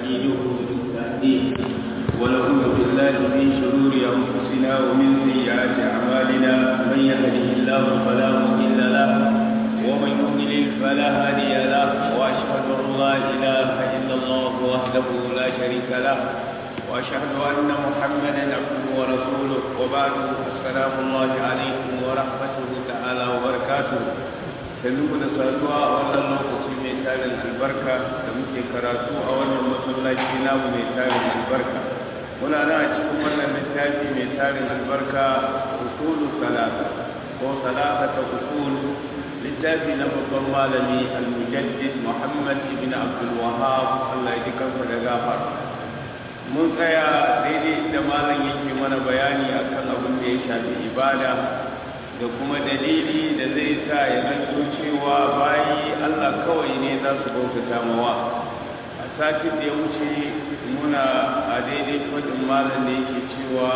ونستعينه ونستهديه ونعوذ بالله من شرور أنفسنا ومن سيئات أعمالنا من يهده الله فلا مضل له ومن يضلل فلا هادي له وأشهد أن لا إله إلا الله وحده لا شريك له وأشهد أن محمدا عبده ورسوله وبعد السلام الله عليكم ورحمته تعالى وبركاته sannu da saduwa a wannan lokaci mai tarin albarka da muke karatu a wannan masallaci namu mai tarin albarka muna nan a cikin wannan littafi mai tarin albarka usulu salata ko salata ta usul littafi na babban malami al-mujaddid muhammad ibn abdul wahab Allah ya ji kansa da gafara mun tsaya daidai inda malam yake mana bayani akan abin da ya shafi ibada da kuma dalili da zai sa ya zanto cewa bayi Allah kawai ne za su bautata mawa a satin da ya wuce muna a daidai fadin malam da yake cewa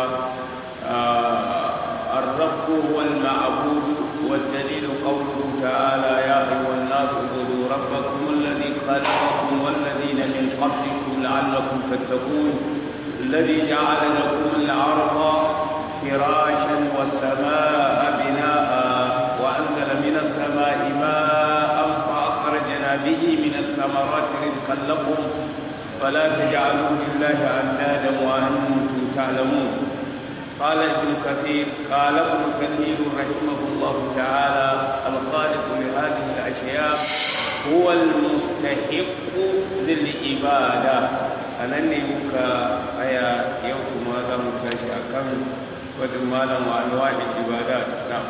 الرب هو المعبود والدليل قوله تعالى يا أيها الناس اعبدوا ربكم الذي خلقكم والذين من قبلكم لعلكم تتقون الذي جعل لكم الأرض فراشا والسماء بناء وأنزل من السماء ماء فأخرجنا به من الثمرات رزقا لكم فلا تجعلوا لله أندادا وأنتم تعلمون قال ابن كثير قال ابن كثير رحمه الله تعالى الخالق لهذه الأشياء هو المستحق للعبادة أنني مكا أيا يوم ماذا مكاشي أكمل wadin malam wa anwa'i ibadat na'am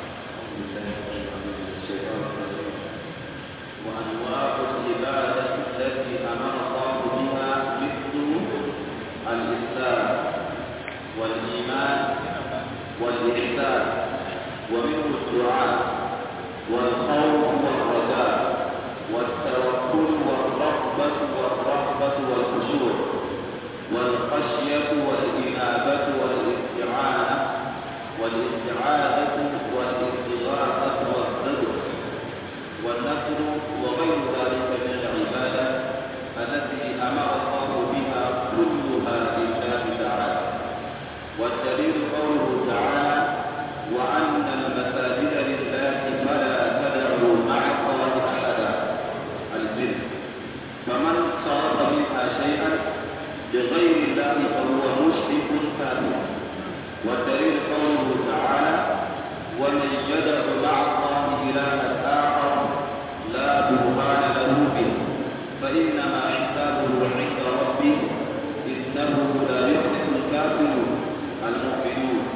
وأنواع العبادة التي أمر الله بها مثل الإسلام والإيمان والإحسان ومنه الدعاء والخوف والرجاء والتوكل والرغبة والرهبة والخشوع والخشية والإنابة والاستعانة والاستعاذة والاستغاثة والصدق والنصر وغير ذلك من العبادة التي أمر الله بها كلها لله تعالى والدليل قوله تعالى وأن المساجد لله فلا تدعوا مع الله أحدا الجن فمن صرف منها شيئا لغير الله فهو مشرك كافر والدليل قوله تعالى ومن يدع مع الله إلها آخر لا برهان له به فإنما حسابه عند ربه إنه لا يفلح الكافرون المؤمنون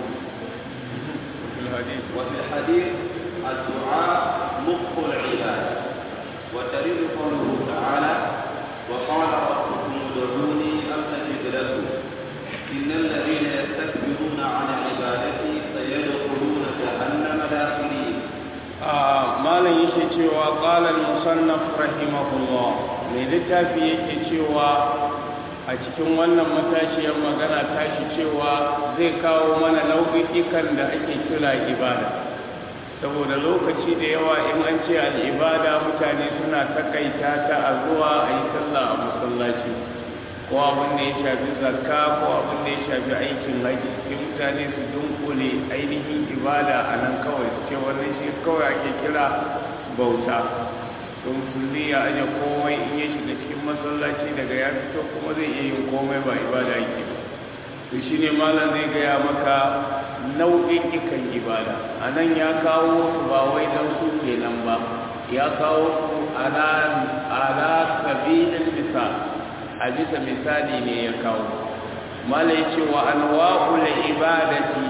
وفي الحديث الدعاء مخ العباد والدليل قوله تعالى وقال ربكم ادعوني استجب لكم ان الذين يستكبرون عن عبادتي سيدخلون جهنم داخلين malam yake cewa qala al-musannaf rahimahullah mai littafi yake cewa a cikin wannan matashiyar magana tashi cewa zai kawo mana nau'ikan da ake kira ibada saboda lokaci da yawa in an ce al'ibada mutane suna takaita ta a zuwa a yi sallah a masallaci ko abin da ya shafi zakka ko abin da ya shafi aikin haji sai mutane su dunkule ainihin ibada a nan kawai su ce wannan shi kawai ake kira bauta to musulmi ya aje komai in ya shiga cikin masallaci daga ya fito kuma zai iya yin komai ba ibada yake ba to shine malam zai gaya maka nau'in ikan ibada a nan ya kawo su ba wai don su kenan ba ya kawo su ala sabilin misal a bisa misali ne ya kawo malam ya ce wa anwa'ul ibadati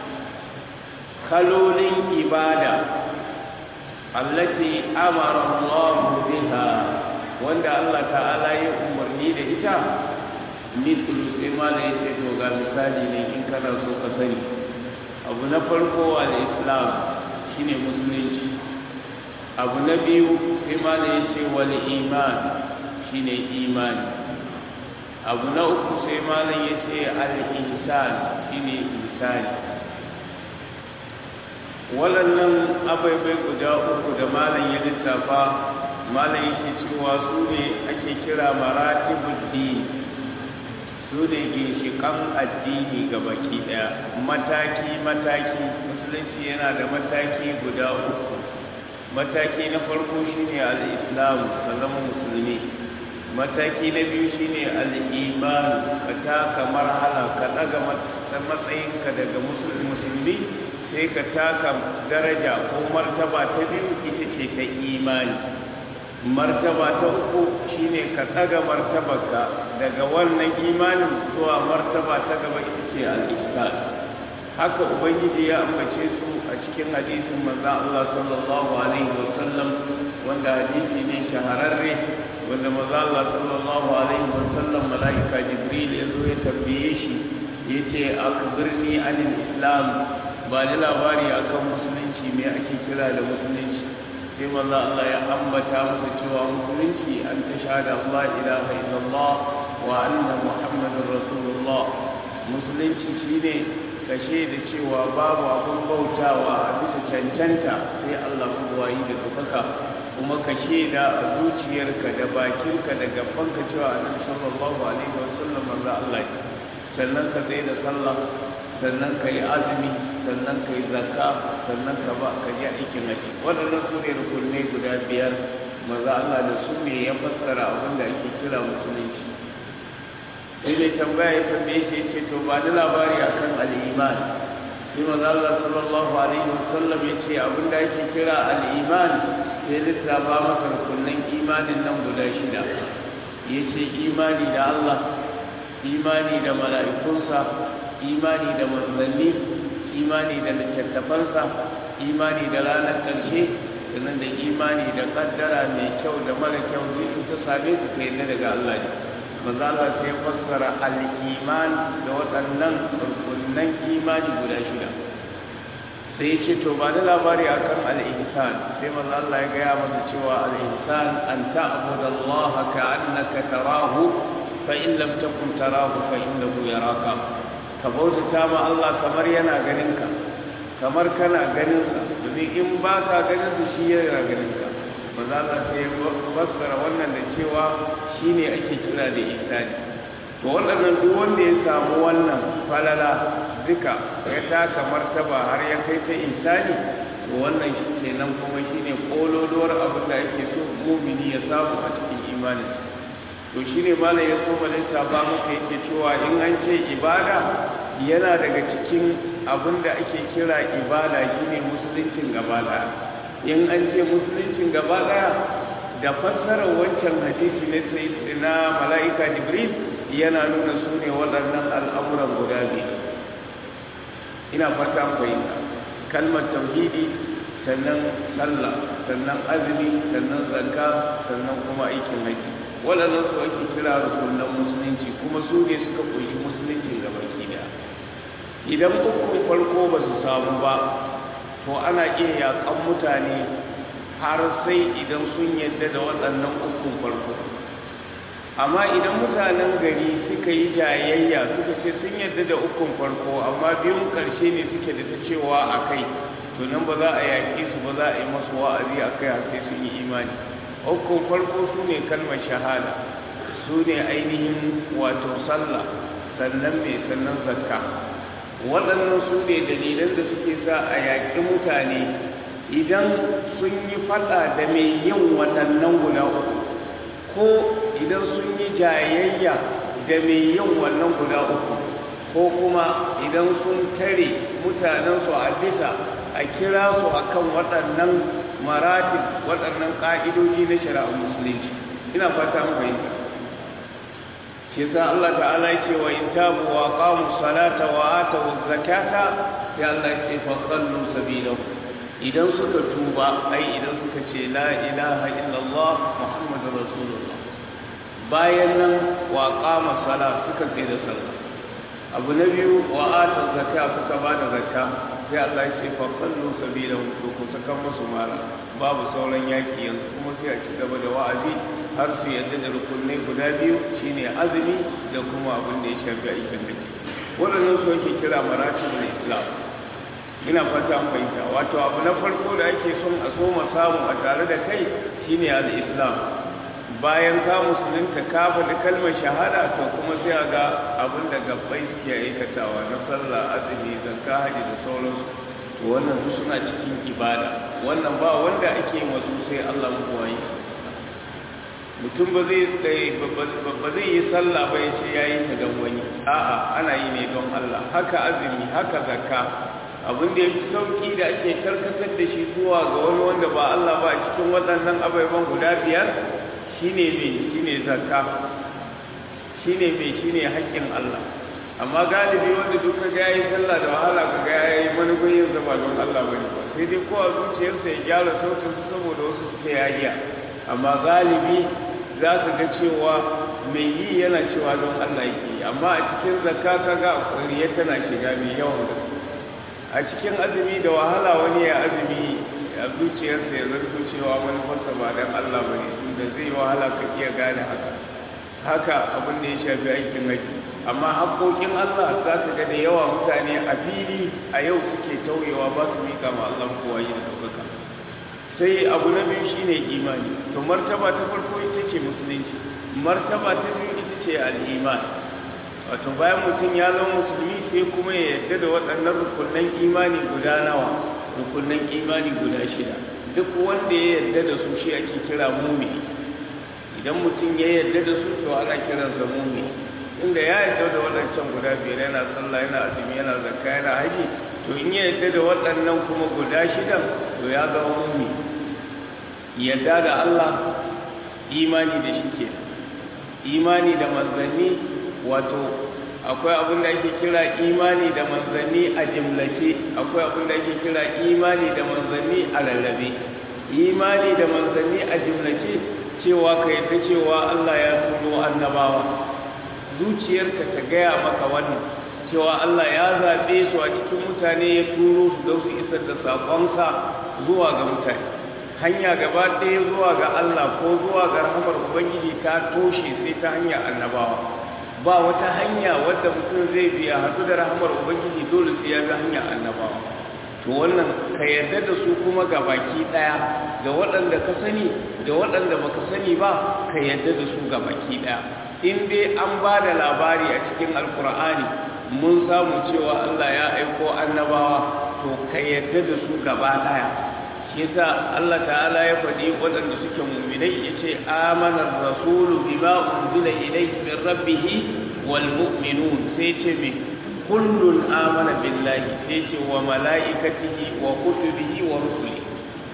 kalolin ibada allati amara Allah biha wanda Allah ta'ala ya umarni da ita mithlu sai malam ya ce to ga misali ne in kana so ka sani abu na farko al-islam shine musulunci abu na biyu sai malam ya ce wal iman shine imani abu na uku sai malam ya ce al-ihsan shine ihsani waɗannan abaibai guda uku da malam ya lissafa malam yake cewa su ne ake kira maratibul din su ne ginshiƙan addini ga baki ɗaya mataki-mataki musulunci yana da mataki guda uku mataki na farko shine al-islam ka zama musulmi mataki na biyu shine al-iman ka taka marhala ka daga matsayinka daga musulmi sai ka taka daraja ko martaba ta biyu ita ce ta imani martaba ta uku shine ka tsaga martabarka daga wannan imanin zuwa martaba ta gaba ita ce al-ihsan haka ubangiji ya ambace su a cikin hadisin manzo Allah sallallahu alaihi wasallam wanda hadisi ne shahararre wanda manzo Allah sallallahu alaihi wasallam malaika jibril ya zo ya tambaye shi yace akbirni anil islam ba da labari akan musulunci me ake kira da musulunci sai manzo Allah ya ambata masa cewa musulunci an ta shahada Allah ilaha illallah wa anna muhammadar rasulullah musulunci shine kashe da cewa babu abun bautawa a bisa cancanta sai Allah kuwayi da dukaka kuma kashe da zuciyarka da bakinka da gabanka cewa annabi sallallahu alaihi wasallam manzo Allah sannan ka zai da sallah sannan ka yi azumi sannan ka yi zakka sannan ka ba ka yi aikin haji waɗannan su ne rukunai guda biyar maza Allah da su ne ya fassara abin da ake kira musulunci sai mai tambaya ya tambaye shi ce to ba da labari akan al'iman sai maza Allah sallallahu alaihi wasallam ya ce abin da ake kira al'iman sai lissafa maka rukunan imanin nan guda shida ya ce imani da Allah imani da mala'ikunsa imani da manzanni imani da littattafansa imani da ranar ƙarshe sannan da imani da ƙaddara mai kyau da mara kyau duk ta same su kai na daga Allah ne maza Allah sai fassara al-iman da waɗannan rukunan imani guda shida sai ya ce to ba da labari akan al-ihsan sai maza Allah ya gaya masa cewa al-ihsan an ta'budu Allah ka'annaka tarahu fa in lam takun tarahu fa innahu yaraka ka bautata ma Allah kamar yana ganin ka kamar kana ganin sa domin in ba ka ganin sa shi yana ganin ka ba za ka sai fassara wannan da cewa shine ake kira da ihsani to waɗannan duk wanda ya samu wannan falala duka ya taka martaba har ya kai ta ihsani to wannan shi kenan kuma shine kololuwar abin da ake so mumini ya samu a cikin imaninsa to shi ne malam ya so balista ba maka yake cewa in an ce ibada yana daga cikin abin da ake kira ibada shine musuluncin gaba daya in an ce musuluncin gaba daya da fassarar wancan hadisi na na mala'ika jibril yana nuna su ne waɗannan al'amuran guda biyu ina fata fahimta kalmar tauhidi sannan sallah sannan azumi sannan zakka sannan kuma aikin haji waɗannan su ake kira rukunan musulunci kuma su ne suka koyi musulunci ga baki daya idan ukun farko ba su samu ba to ana iya yaƙan mutane har sai idan sun yadda da waɗannan ukun farko amma idan mutanen gari suka yi jayayya suka ce sun yadda da ukun farko amma biyun ƙarshe ne suke da ta cewa a kai to nan ba za a yaƙe su ba za a yi masu wa'azi a kai har sai sun yi imani ukun farko su ne kalmar shahada su ne ainihin wato sallah sannan mai sannan zakka waɗannan su ne dalilan da suke sa a yaƙi mutane idan sun yi faɗa da mai yin waɗannan guda uku ko idan sun yi jayayya da mai yin wannan guda uku ko kuma idan sun tare mutanensu a bisa a kira su akan waɗannan maratib waɗannan ƙa'idoji na shari'ar musulunci ina fata mu fahimta shi sa Allah ta'ala ce wa in tabu wa qamu salata wa atu zakata sai Allah ya ce fa sallu sabilahu idan suka tuba ai idan suka ce la ilaha illallah muhammadur rasulullah bayan nan wa qama sala suka tsaye da sallah abu na biyu wa atu zakata suka ba da zakka sai Allah ya ce fa sallu sabilahu to ku saka musu mara babu sauran yaki yanzu kuma sai a ci gaba da wa'azi har su yadda da rukunai guda biyu shine azumi da kuma abin da ya shafi aikin haji waɗannan su ake kira maratibul islam ina fata an fahimta wato abu na farko da ake son a so samu a tare da kai shine al-islam bayan ka musulunta ka faɗi kalmar shahada to kuma sai a ga abin da gabbai suke aikatawa na sallah azumi zakka haji da sauransu to wannan su suna cikin ibada wannan ba wanda ake masu sai Allah mukuwayi mutum ba zai ba zai yi sallah ba ya ce yayi ta don wani a'a ana yi ne don Allah haka azumi haka zakka abin da ya fi sauki da ake karkatar da shi zuwa ga wani wanda ba Allah ba a cikin waɗannan ababen guda biyar shine mai shine zakka shine mai shine haƙƙin Allah amma galibi wanda duka ga yayi sallah da wahala ka ga yayi manufin yin zama don Allah bane ba sai dai ko a zuciyarsa ya gyara sautin su saboda wasu suke yayiya amma galibi za ka ga cewa mai yi yana cewa don Allah yake amma a cikin zakka kaga riya tana shiga mai yawan gaske a cikin azumi da wahala wani ya azumi a zuciyarsa ya zarto cewa manufarsa ba don Allah ba ne tunda zai wahala ka iya gane haka haka abin da ya shafi aikin haji amma haƙoƙin Allah za ka ga da yawa mutane a fili a yau suke tauyewa ba su miƙa ma Allah kowa yi da ɗaukaka sai abu na biyu shine imani to martaba ta farko ita ce musulunci martaba ta biyu ita ce al'iman wato bayan mutum ya zama musulmi sai kuma ya yarda da waɗannan rukunan imani guda nawa rukunan imani guda shida duk wanda ya yarda da su shi ake kira mumini idan mutum ya yarda da su to ana kiransa mumini inda ya yarda da waɗancan guda biyar yana sallah yana azumi yana zakka yana haji to in ya yarda da waɗannan kuma guda shidan to ya zama mumini yarda da Allah imani da shi ke imani da manzanni wato akwai abin da ake kira imani da manzanni a jimlace akwai abin da ake kira imani da manzanni a lallabe imani da manzanni a jimlace cewa ka yadda cewa Allah ya turo annabawa zuciyarka ta gaya maka wannan cewa Allah ya zaɓe su a cikin mutane ya turo su don su isar da saƙonsa zuwa ga mutane hanya gaba ɗaya zuwa ga Allah ko zuwa ga rahamar Ubangiji ta toshe sai ta hanyar annabawa ba wata hanya wadda mutum zai biya haɗu da rahamar Ubangiji dole sai ya bi hanyar annabawa to wannan ka yarda da su kuma ga baki ɗaya da waɗanda ka sani da waɗanda baka sani ba ka yarda da su ga baki ɗaya in dai an ba da labari a cikin alkur'ani mun samu cewa Allah ya aiko annabawa to ka yarda da su gaba ɗaya yasa Allah ta'ala ya faɗi waɗanda suke mu'minai yace amana ar-rasulu bima unzila ilayhi min rabbih wal mu'minun sai ce me kullun amana billahi sai ce wa malaikatihi wa kutubihi wa rusulihi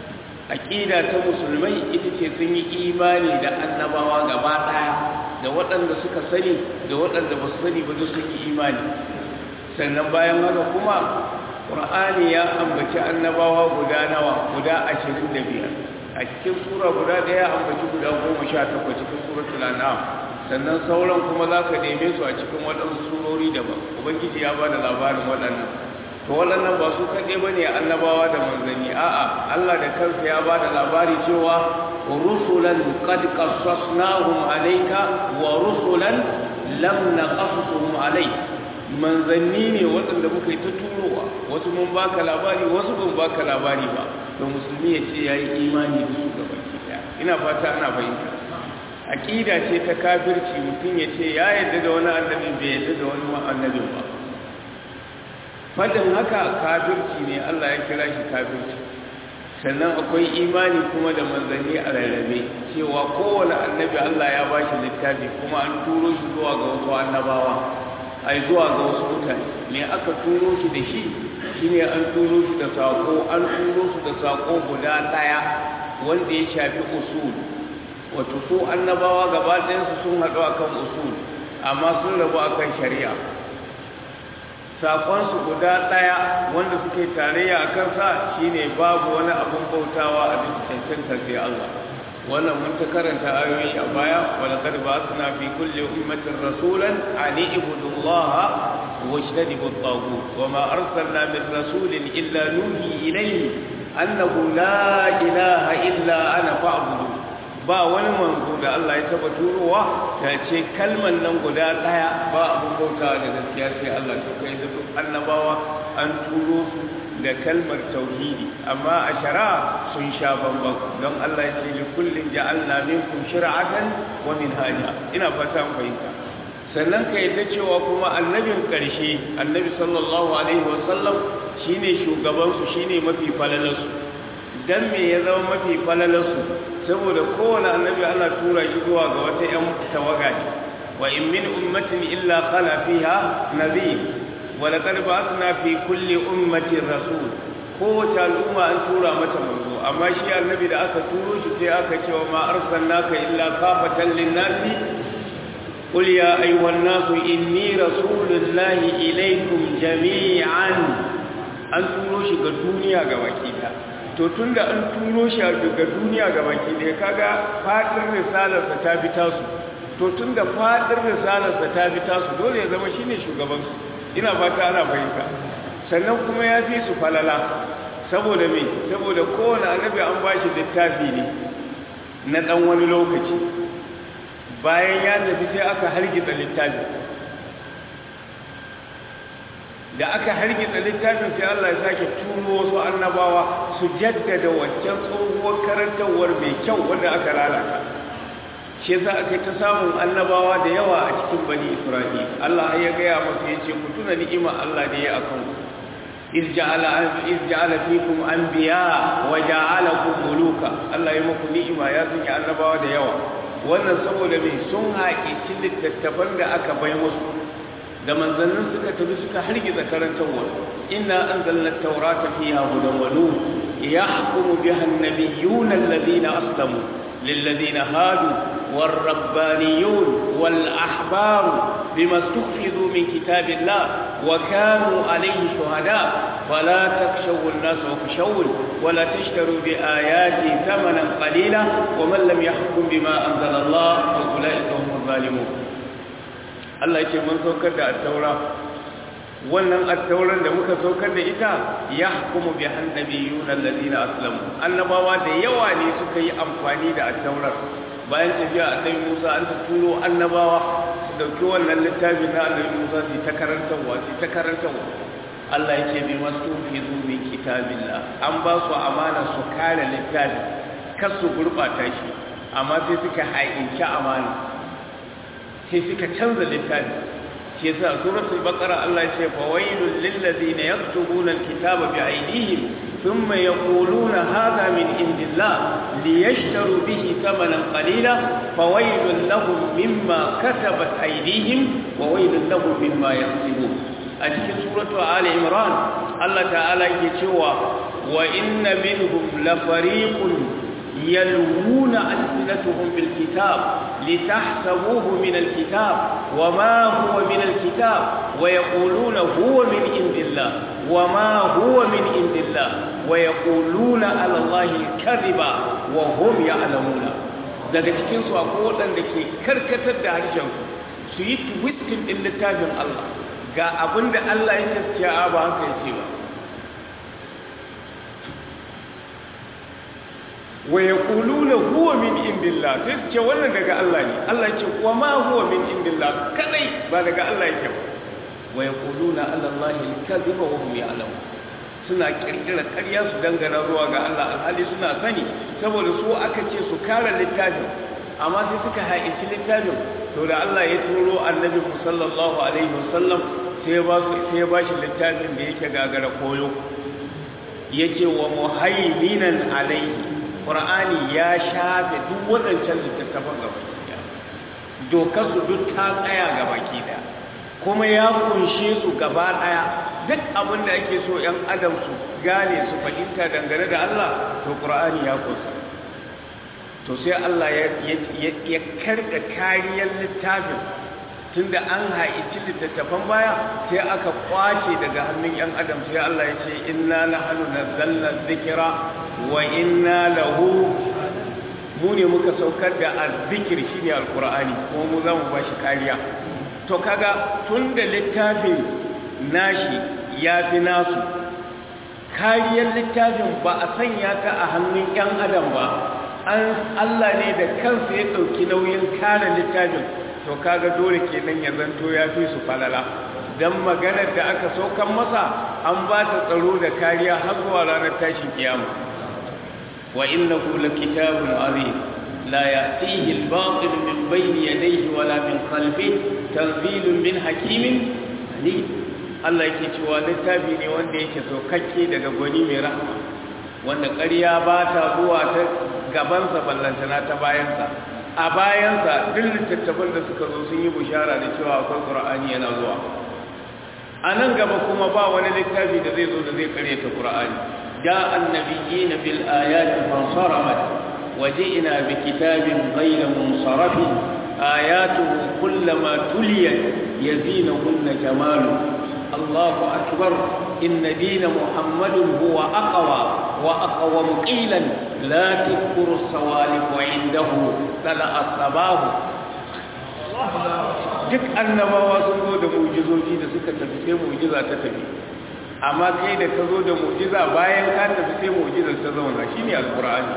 aqida ta musulmai ita ce sun yi imani da annabawa gaba ɗaya da waɗanda suka sani da waɗanda ba su sani ba duk sun yi imani sannan bayan haka kuma ƙur'ani ya ambaci annabawa guda nawa guda ashirin da biyar a cikin sura guda ɗaya ambaci guda goma sha takwas cikin suratul an'am sannan sauran kuma za ka neme su a cikin waɗansu surori daban ubangiji ya ba da labarin waɗannan to waɗannan ba su kaɗai ba ne annabawa da manzanni a'a allah da kansa ya ba da labari cewa rusulan qad qassasnahum alayka wa rusulan lam naqasuhum alayka manzanni ne waɗanda muka yi ta turowa wasu mun baka labari wasu ban baka labari ba to musulmi ya ce ya yi imani da su gaba ɗaya ina fata ana fahimta aƙida ce ta kafirci mutum ya ce ya yarda da wani annabi bai yarda da wani annabin ba fadin haka kafirci ne Allah ya kira shi kafirci sannan akwai imani kuma da manzanni a rarrabe cewa kowane annabi Allah ya ba shi littafi kuma an turo shi zuwa ga wasu annabawa ai zuwa ga wasu mutane me aka turo shi da shi shine an turo shi da sako an turo su da sako guda daya wanda ya shafi usul wato ko annabawa gaba ɗayansu sun haɗu akan usul amma sun rabu akan shari'a sakonsu guda ɗaya wanda suke tarayya a kansa shine babu wani abun bautawa a bisa cancanta sai Allah wannan mun ta karanta ayoyi a baya wala qad ba'athna fi kulli ummatin rasulan an ibudu Allah wa ijtanibu at-taghut wa ma arsalna min rasulin illa nuhi ilayhi annahu la ilaha illa ana fa'budu ba wani manzo da Allah ya taba turowa ta ce kalman nan guda daya ba abun bautawa da gaskiya sai Allah to kai da duk annabawa an turo su da kalmar tauhidi amma a shari'a sun sha bambam don Allah ya ce li kullin ja'alna minkum shir'atan wa minhaja ina fata mun fahimta sannan ka yadda cewa kuma annabin ƙarshe annabi sallallahu alaihi wasallam shine shugabansu shine mafi falalarsu dan me ya zama mafi falalarsu saboda kowane annabi ana tura shi zuwa ga wata 'yan tawaga ne wa in min ummatin illa khala fiha nabiy wa laqad ba'athna fi kulli ummatin rasul kowace al'umma an tura mata manzo amma shi annabi da aka turo shi sai aka ce wa ma arsalnaka illa kafatan lin-nasi قل يا أيها الناس إني رسول الله إليكم جميعا an turo shi ga duniya ga baki da to tunda an turo shi ga duniya ga baki da kaga fadin risalarsa ta bi tasu to tunda fadin risalarsa ta bi tasu dole ya zama shine shugaban su ina fata ana fahimta sannan kuma ya fi su falala saboda me saboda kowane annabi an bashi littafi ne na dan wani lokaci bayan ya tafi sai aka hargitsa littafin da aka hargitsa littafin sai Allah ya sake turo wasu annabawa su jaddada wancan tsohuwar karantarwar mai kyau wanda aka lalata shi yasa aka ta samun annabawa da yawa a cikin bani Isra'il Allah ya gaya masa ya ce ku tuna ni'ima Allah da ya akan ku iz ja'ala iz ja'ala fikum anbiya wa ja'alakum muluka Allah ya muku ni'ima ya sanya annabawa da yawa wannan saboda mai sun haƙici littattafan da aka bai musu da manzannin suka tafi suka hargiza karantarwa inna anzalna taurata fiha hudan wa nur yahkumu biha an-nabiyyuna alladhina aslamu lilladhina hadu والربانيون والأحبار بما استحفظوا من كتاب الله وكانوا عليه شهداء فلا تخشوا الناس واخشون ولا تشتروا بآياتي ثمنا قليلا ومن لم يحكم بما أنزل الله فأولئك هم الظالمون الله يقول من سوكر التوراة wannan attauran da muka saukar da ita ya hukumu bi annabiyun alladhina aslamu annabawa da yawa ne suka yi amfani da attaurar bayan tafiya annabi Musa an ta turo annabawa su dauki wannan littafi na annabi Musa su ta karantarwa su ta karantarwa Allah ya ce bi masu fi min kitabillah an ba su amana su kare littafi kar su gurbata shi amma sai suka haƙinci amana sai suka canza littafi shi yasa suratul baqara Allah ya ce fa wailul lil ladina yaktubuna alkitaba bi aydihim thumma yaquluna hadha min indillah liyashtaru bihi thamanan qalila fa wailul lahum mimma katabat aydihim wa wailul lahum mimma yaksibun a cikin suratu ali imran Allah ta'ala yake cewa wa inna minhum la fariqun يلوون ألسنتهم بالكتاب لتحسبوه من الكتاب وما هو من الكتاب ويقولون هو من عند الله وما هو من عند الله ويقولون على الله الكذب وهم يعلمون daga cikin su akwai waɗanda ke karkatar da harshen su yi twistin ɗin littafin Allah ga abin da Allah ya gaskiya ba haka yake ba wa yaquluna huwa min indillah sai ce wannan daga Allah ne Allah ya ce wa ma huwa min indillah kadai ba daga Allah yake ba wa yaquluna ala Allahi al-kadhiba wa hum ya'lamun suna kirkira ƙarya su dangana zuwa ga Allah alhali suna sani saboda su aka ce su kare littafin amma sai suka haƙici littafin to da Allah ya turo annabi sallallahu alaihi wasallam sai ya ba su sai ya ba shi littafin da yake gagara koyo yace wa muhaiminan alaihi Qur'ani ya shafe duk waɗancan littattafan gabaki ɗaya dokar su duk ta tsaya gabaki ɗaya kuma ya kunshe su gaba ɗaya duk abin da ake so ‘yan adam su gane su fahimta dangane da Allah to Qur'ani ya kusa to sai Allah ya karɓe kariyar littafin tunda an haici littattafan baya sai aka kwace daga hannun ‘yan adam sai Allah ya ce inna nahnu nazzalna dhikra wa inna lahu mu ne muka saukar da azzikir shine alqur'ani kuma mu zamu bashi kariya to kaga tunda littafin nashi ya fi nasu kariyar littafin ba a sanya ta a hannun yan adam ba an Allah ne da kansa ya dauki nauyin kare littafin to kaga dole kenan ya zanto ya fi su falala dan maganar da aka saukan masa an ba ta tsaro da kariya har zuwa ranar tashin kiyama wa innahu lakitabun azim la ya'tihi al-batil min bayni yadayhi wala min khalfihi tanzilun min hakimin alim Allah yake cewa littafi ne wanda yake saukakke daga gwani mai rahama wanda ƙarya ba ta zuwa ta gabansa ballantana ta bayansa a bayansa duk littattafan da suka zo sun yi bushara da cewa akwai ƙur'ani yana zuwa a nan gaba kuma ba wani littafi da zai zo da zai karyata ƙur'ani da annabiyina bil ayati fansaramat waji'na bi kitabin ghayra munsarafin ayatuhu kullama tuliyat yazinahunna jamalu Allahu akbar inna dina muhammadin huwa aqwa wa aqwam qilan la tadhkuru as-sawalif wa indahu tala as-sabahu duk annabawa sun zo da mu'jizoji da suka tafi sai mu'jiza ta tafi amma kai da ka zo da mu'jiza bayan ka tafi sai mu'jizar ta zauna shine alqur'ani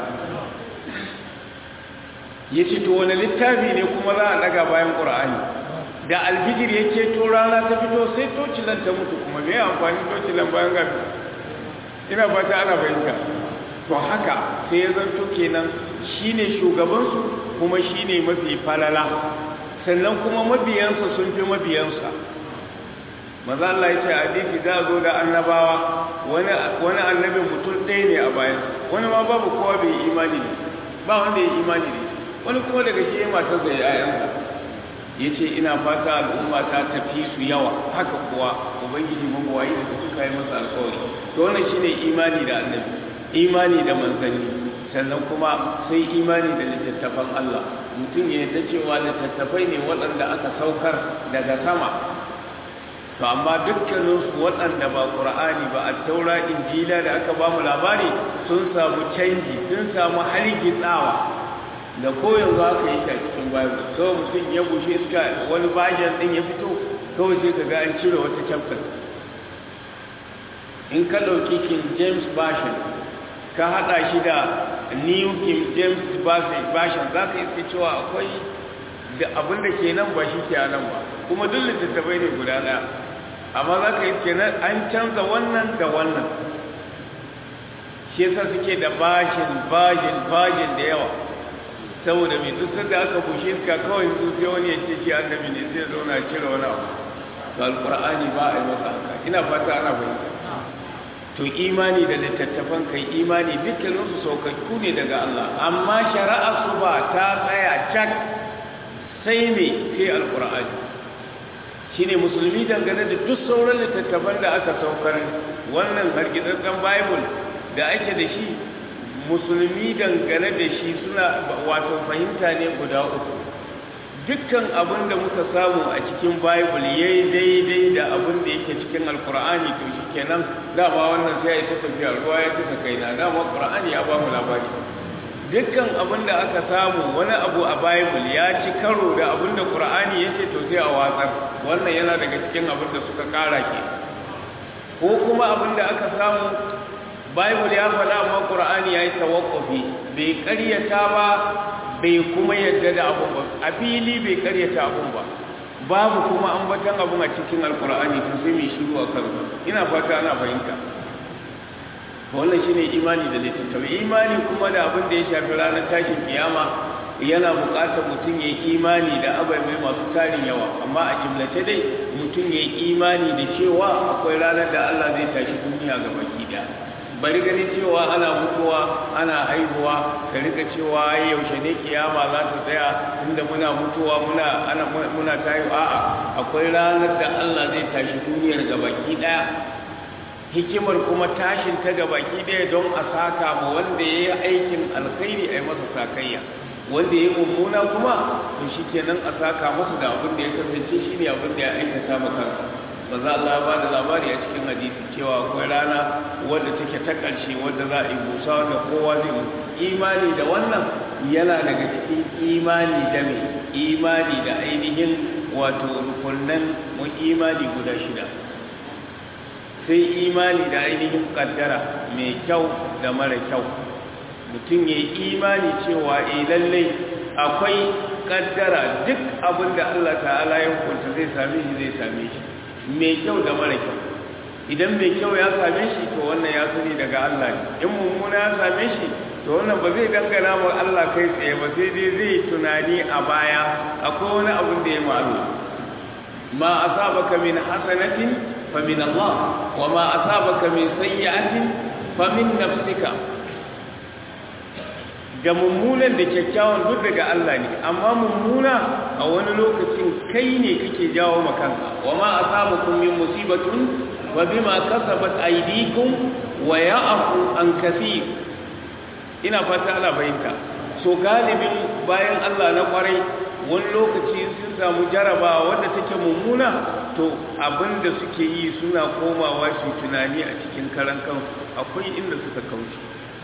yace to wani littafi ne kuma za a daga bayan qur'ani da alfijir yake to rana ta fito sai tocilan ta mutu kuma me amfani tocilan bayan gafi ina fata ana fahimta to haka sai ya zanto kenan shine shugabansu kuma shine mafi falala sannan kuma mabiyansa sun fi mabiyansa maza Allah ya ce hadisi za zo da annabawa wani wani annabi mutum ɗaya ne a bayan wani ma babu kowa bai imani ne ba wanda ya imani ne wani kuma daga shi ya matar da yayansa ya ce ina fata al'umma ta tafi su yawa haka kuwa ubangiji magwayi da suka yi masa alkawari to wannan shine imani da annabi imani da manzanni sannan kuma sai imani da littattafan Allah mutum ya yarda cewa littattafai ne waɗanda aka saukar daga sama to amma dukkaninsu waɗanda ba ƙur'ani ba a taura injila da aka ba mu labari sun samu canji sun samu hargitsawa da koyon za ka yi ta cikin bible kawai mutum ya bushe iska wani bajan ɗin ya fito kawai sai ka ga an cire wata chapter in ka ɗauki king james version ka haɗa shi da new king james version za ka iska cewa akwai da abin da ke nan ba shi ke nan ba kuma duk littattafai ne guda ɗaya amma za ka iske nan an canza wannan da wannan shi yasa suke da bashin bashin bashin da yawa saboda mai duk sanda aka bushe iska kawai su sai wani ya ce shi annabi ne sai zauna cire wani abu to alqur'ani ba a yi masa haka ina fata ana fahimta to imani da littattafan kai imani dukkanin su saukakku ne daga Allah amma shari'a su ba ta tsaya cak sai ne sai alqur'ani shine musulmi dangane da duk sauran littattafan da aka saukar wannan hargitsattsen bible da ake da shi musulmi dangane da shi suna wato fahimta ne guda uku dukkan abin da muka samu a cikin bible yayi daidai da abin da yake cikin alkur'ani to shikenan dama wannan sai ya ta tafiya ruwa ya ta kaina dama qur'ani ya ba mu labari dukkan abin da aka samu wani abu a bible ya ci karo da abin da qur'ani yake to sai a watsar wannan yana daga cikin abin da suka kara ke ko kuma abin da aka samu Bible ya faɗa amma Qur'ani yayi tawaqqufi bai ƙaryata ba bai kuma yadda da abun ba a fili bai ƙaryata abun ba babu kuma ambatan abun a cikin Al-Qur'ani to sai mai shiru a kan ina fata ana fahimta wannan shine imani da littattafai imani kuma da abin da ya shafi ranar tashin kiyama yana buƙatar mutum ya yi imani da ababai masu tarin yawa amma a jimlace dai mutum ya yi imani da cewa akwai ranar da Allah zai tashi duniya ga baki daya bari ganin cewa ana mutuwa ana haihuwa ka rika cewa yaushe ne kiyama za ta tsaya inda muna mutuwa muna ana muna tayi a'a akwai ranar da Allah zai tashi duniyar gabaki daya hikimar kuma tashin ta gabaki daya don a saka ma wanda yayi aikin alkhairi ai masa sakayya wanda yayi mummuna kuma to shikenan a saka masa da abin da ya kasance shine abin da ya aikata maka manzo Allah ba da labari a cikin hadisi cewa akwai rana wadda take ta ƙarshe wadda za a yi busa wanda kowa zai mutu imani da wannan yana daga cikin imani da mai imani da ainihin wato rukunan mu imani guda shida sai imani da ainihin kaddara mai kyau da mara kyau mutum ya yi imani cewa eh lallai akwai kaddara duk abin da Allah ta'ala ya hukunta zai same shi zai same shi mai kyau da mara kyau idan mai kyau ya same shi to wannan ya sani daga Allah ne in mummuna ya same shi to wannan ba zai dangana wa Allah kai tsaye ba sai dai zai tunani a baya akwai wani abin da ya malu ma asabaka min hasanatin fa min Allah wa ma asabaka min sayyi'atin fa min nafsika da mummunan da kyakkyawan duk daga Allah ne amma mummuna a wani lokacin kai ne kake jawo makanka wa ma asabakum min musibatun wa bima kasabat aydikum wa ya'fu an kaseer ina fata ana bayinta so galibin bayan Allah na kwarai wani lokaci sun samu jarabawa wanda take mummuna to abinda suke yi suna komawa su tunani a cikin karan kansu akwai inda suka kauce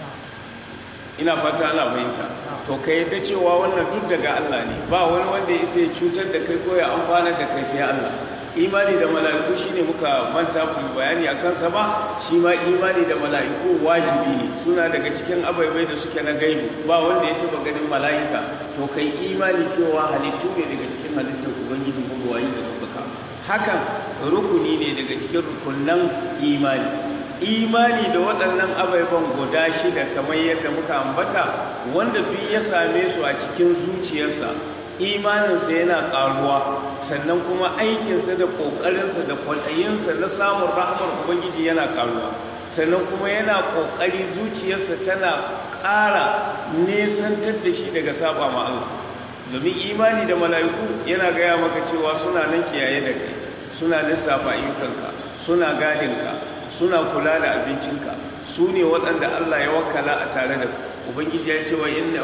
ina fata ana fahimta to ka yadda cewa wannan duk daga Allah ne ba wani wanda ya sai cutar da kai ko ya amfana da kai sai Allah imani da mala'iku shine muka manta ku bayani a kansa ba shi ma imani da mala'iku wajibi ne suna daga cikin abaibai da suke na gaibu ba wanda ya taba ganin mala'ika to kai imani cewa halittu ne daga cikin halittar ubangiji ko wayi da suka hakan rukuni ne daga cikin rukunan imani imani da waɗannan abaiban guda shida kamar yadda muka ambata wanda duk ya same su a cikin zuciyarsa imaninsa yana ƙaruwa sannan kuma aikinsa da ƙoƙarinsa da kwaɗayinsa na samun rahmar ubangiji yana ƙaruwa sannan kuma yana ƙoƙari zuciyarsa tana ƙara nesantar da shi daga saba ma Allah domin imani da mala'iku yana gaya maka cewa suna nan kiyaye da kai suna lissafa ayyukanka suna gadinka suna kula da abincinka su ne waɗanda Allah ya wakala a tare da ubangiji ya ce wa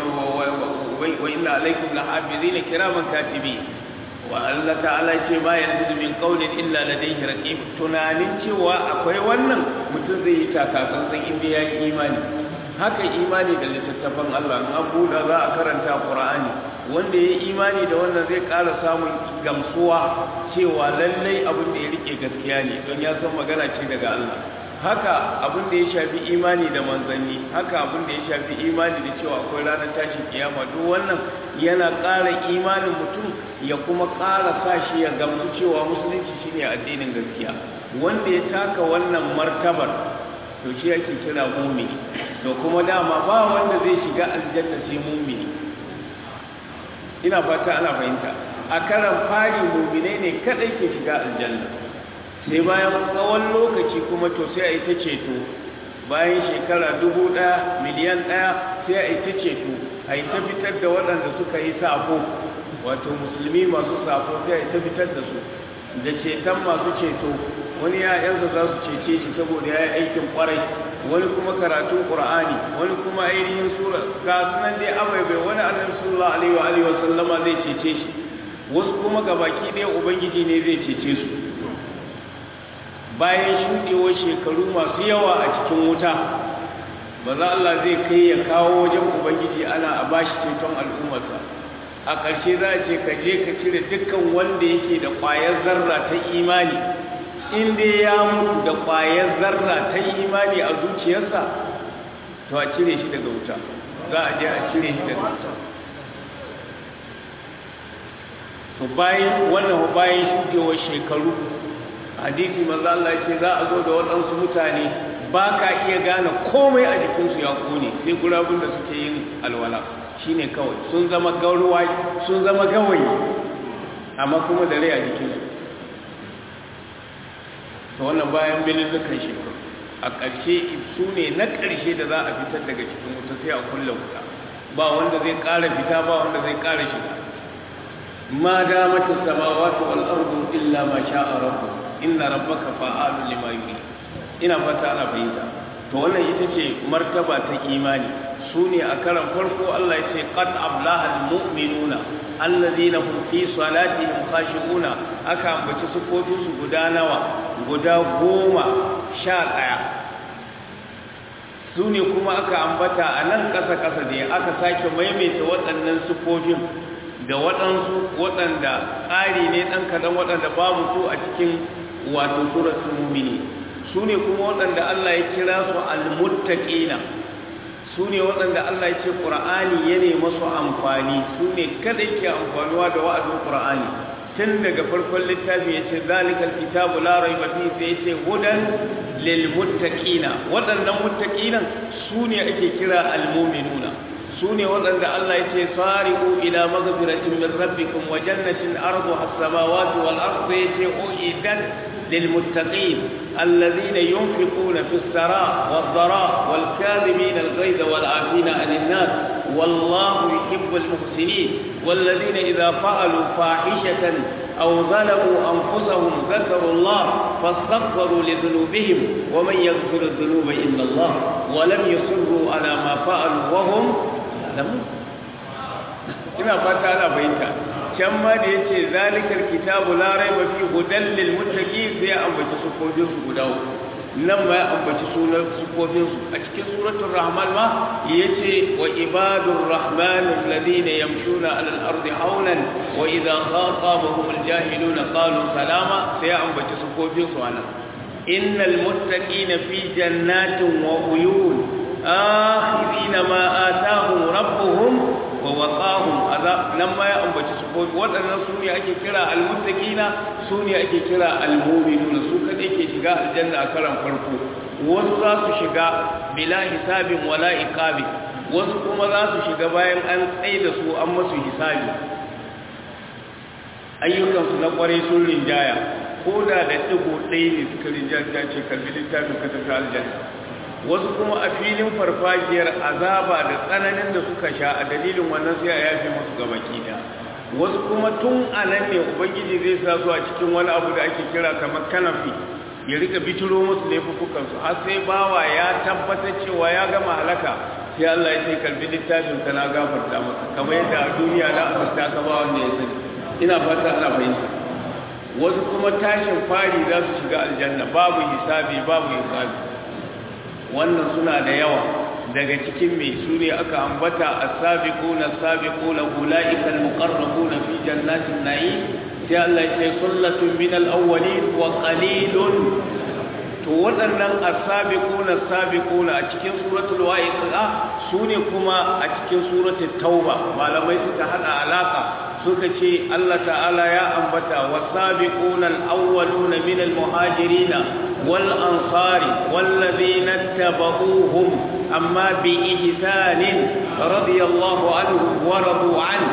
inna alaikum la hafizina kiraman katibi wa Allah ta'ala ce ma yanzu min qawlin illa ladayhi raqib tunanin cewa akwai wannan mutum zai yi takatsantsan inda ya yi imani haka imani da littattafan Allah in an buɗa za a karanta Qur'ani wanda ya yi imani da wannan zai ƙara samun gamsuwa cewa lallai abin da ya rike gaskiya ne don ya san magana ce daga Allah haka abin da ya shafi imani da manzanni haka abin da ya shafi imani da cewa akwai ranar tashin kiyama duk wannan yana ƙara imanin mutum ya kuma ƙara sa shi ya gamsu cewa musulunci shine addinin gaskiya wanda ya taka wannan martabar to shi yake kira mumini to kuma dama ba wanda zai shiga aljanna sai mumini ina fata ana fahimta a karan fari muminai ne kadai ke shiga aljanna sai bayan tsawon lokaci kuma to sai a yi ta ceto bayan shekara dubu ɗaya miliyan ɗaya sai a yi ta ceto a yi ta fitar da waɗanda suka yi safo wato musulmi masu safo sai a yi ta fitar da su da ceton masu ceto wani ya'yansa za su cece shi saboda ya yi aikin kwarai wani kuma karatun ƙur'ani wani kuma ainihin sura ga sunan dai abaibai wani annabi sallallahu alaihi wa alihi wa sallama zai cece shi wasu kuma gabaki ɗaya ubangiji ne zai cece su bayan shuɗewar shekaru masu yawa a cikin wuta maza Allah zai kai ya kawo wajen ubangiji ana a bashi ceton al'ummarsa a ƙarshe za a ce ka je ka cire dukkan wanda yake da ƙwayar zarra ta imani in dai ya mutu da ƙwayar zarra ta imani a zuciyarsa to a cire shi daga wuta za a je a cire shi daga wuta to bayan wannan bayan shuɗewar shekaru hadisi manzo Allah ya ce za a zo da waɗansu mutane ba ka iya gane komai a jikinsu ya kone sai gurabun da suke yin alwala shine kawai sun zama garuwa sun zama gawayi amma kuma da rai a jikinsu to wannan bayan bilin dukan shekaru a ƙarshe su ne na ƙarshe da za a fitar daga cikin wuta sai a kulle wuta ba wanda zai ƙara fita ba wanda zai ƙara shiga ma damatis samawati wal ardu illa ma sha'a rabbuka inna rabbaka fa'alun lima yuri ina fata ana fahimta to wannan ita ce martaba ta imani su ne a karan farko Allah ya ce qad ablaha almu'minuna alladhina hum fi salatihim khashi'una aka ambaci sufofin su guda nawa guda goma sha ɗaya su ne kuma aka ambata a nan ƙasa ƙasa ne aka sake maimaita waɗannan sufofin da waɗansu waɗanda ƙari ne ɗan kaɗan waɗanda babu su a cikin wato suratul mu'mini su ne kuma waɗanda Allah ya kira su almuttaqina su ne waɗanda Allah ya ce Qur'ani ya ne masu amfani su ne kada ke amfanuwa da wa'azin Qur'ani tun daga farkon littafi ya ce zalikal kitabu la raiba fi sai ya ce hudan lil muttaqina waɗannan muttaqinan su ne ake kira al mu'minuna su ne waɗanda Allah ya ce sari'u ila maghfiratin min rabbikum wa jannatin arduha as-samawati wal ardu ya ce uidat lil muttaqin alladhina yunfiquna fis saraa wad dharaa wal kadhibina al ghayza wal 'afina 'anil nas wallahu yuhibbul muhsinin والذين إذا فعلوا فاحشة أو ظلموا أنفسهم ذكروا الله فاستغفروا لذنوبهم ومن يغفر الذنوب إلا الله ولم يصروا على ما فعلوا وهم يعلمون ina fata ana fahimta can ma da yace zalikal kitabu la raiba fi hudan lil muttaqin sai ya ambaci sufofin su guda uku nan ma ya ambaci sunan sufofin su a cikin suratul rahman ma yace wa ibadur rahman alladhina yamshuna ala al-ardi hawlan wa idha khatabahum al-jahiluna qalu salama sai ya ambaci sufofin su anan innal muttaqina fi jannatin wa uyun akhirina ma atahum rabbuhum wa waqahum azab nan ma ya ambaci su ko waɗannan su ne ake kira almuttaqina su ne ake kira almu'minuna su kadai ke shiga aljanna a karan farko wasu za su shiga bila hisabin wala iqabi wasu kuma za su shiga bayan an tsaye da su an masu hisabi ayyukansu na kwarai sun rinjaya ko da da digo ɗaya ne suka rinjaya ce kalbi littafin ka tafi aljanna wasu kuma a filin farfajiyar azaba da tsananin da suka sha a dalilin wannan sai a yafe musu gabaki da wasu kuma tun a nan ne ubangiji zai sa su a cikin wani abu da ake kira kamar kanafi ya rika bitiro musu laifukansu har sai bawa ya tabbatar cewa ya gama halaka sai Allah ya ce kalbi littafin ka na gafarta maka kamar yadda a duniya na afirta ka ba wanda ya sani ina fata ana fahimta wasu kuma tashin fari za su shiga aljanna babu hisabi babu hisabi wannan suna da yawa daga cikin mai su ne aka ambata as-sabiquna as-sabiquna ulaika al-muqarrabuna fi jannatin na'im sai Allah ya ce sullatun min al-awwalin wa qalilun to waɗannan as-sabiquna as-sabiquna a cikin suratul waqi'a su ne kuma a cikin suratul tauba malamai suka hada alaka suka ce Allah ta'ala ya ambata was-sabiquna al-awwaluna min al-muhajirin والأنصار والذين اتبعوهم أما بإحسان رضي الله عنهم ورضوا عنه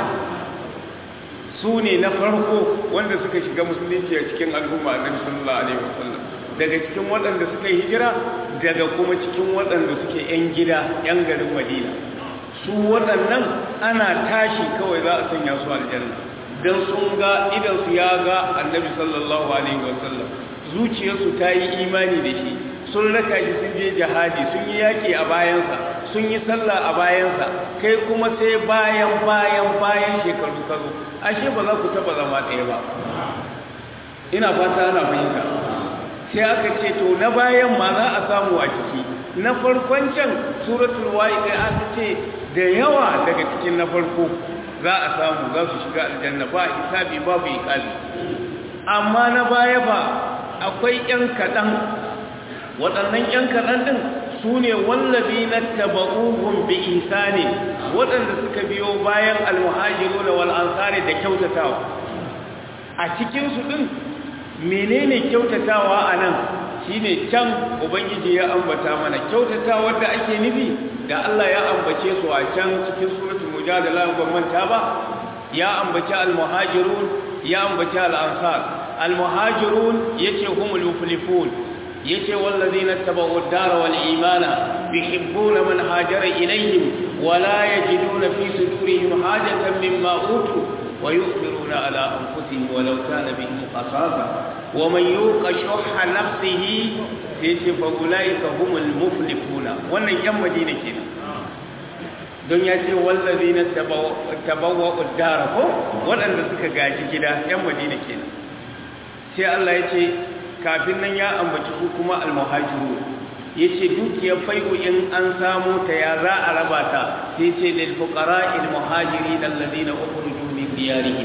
sune na farko wanda suka shiga musulunci a cikin al'umma annabi sallallahu alaihi wasallam daga cikin waɗanda suka yi hijira daga kuma cikin waɗanda suke yan gida yan garin Madina su waɗannan ana tashi kawai za a sanya su aljanna dan sun ga idan su ya ga annabi sallallahu alaihi wasallam zuciyarsu ta yi imani da shi sun raka shi sun je jihadi sun yi yaƙi a bayansa sun yi sallah a bayansa kai kuma sai bayan bayan bayan shekaru ka zo ashe ba za ku taɓa zama ɗaya ba ina fata ana fahimta sai aka ce to na bayan ma za a samu a ciki na farkon can suratul waqi'a aka ce da yawa daga cikin na farko za a samu za su shiga aljanna ba hisabi babu iqabi amma na baya ba akwai ‘yan kaɗan waɗannan ‘yan kaɗan ɗin su ne wallabi na taba'uhun bi isa ne waɗanda suka biyo bayan almuhajiru da wal'ansari da kyautatawa a cikinsu ɗin menene kyautatawa a nan shi ne can ubangiji ya ambata mana kyautatawa da ake nufi da Allah ya ambace su a can cikin suratul mujadala ban manta ba ya ambaci almuhajirun ya ambaci al'ansar المهاجرون يتي هم المفلحون يتي والذين اتبعوا الدار والإيمان يحبون من هاجر إليهم ولا يجدون في صدورهم حاجة مما أوتوا ويؤثرون على أنفسهم ولو كان بهم خصاصة ومن يوق شح نفسه يتي فأولئك هم المفلحون وانا يم مدينة كنا don ya ce wallazi na tabawa uddara ko waɗanda suka gaji gida ‘yan madina kenan sai Allah ya ce kafin nan ya ambaci su kuma almuhajiru ya ce dukiyar fai'u in an samu ta ya za a raba ta sai ce lil fuqara il muhajiri alladhina ukhrijoo min diyarihim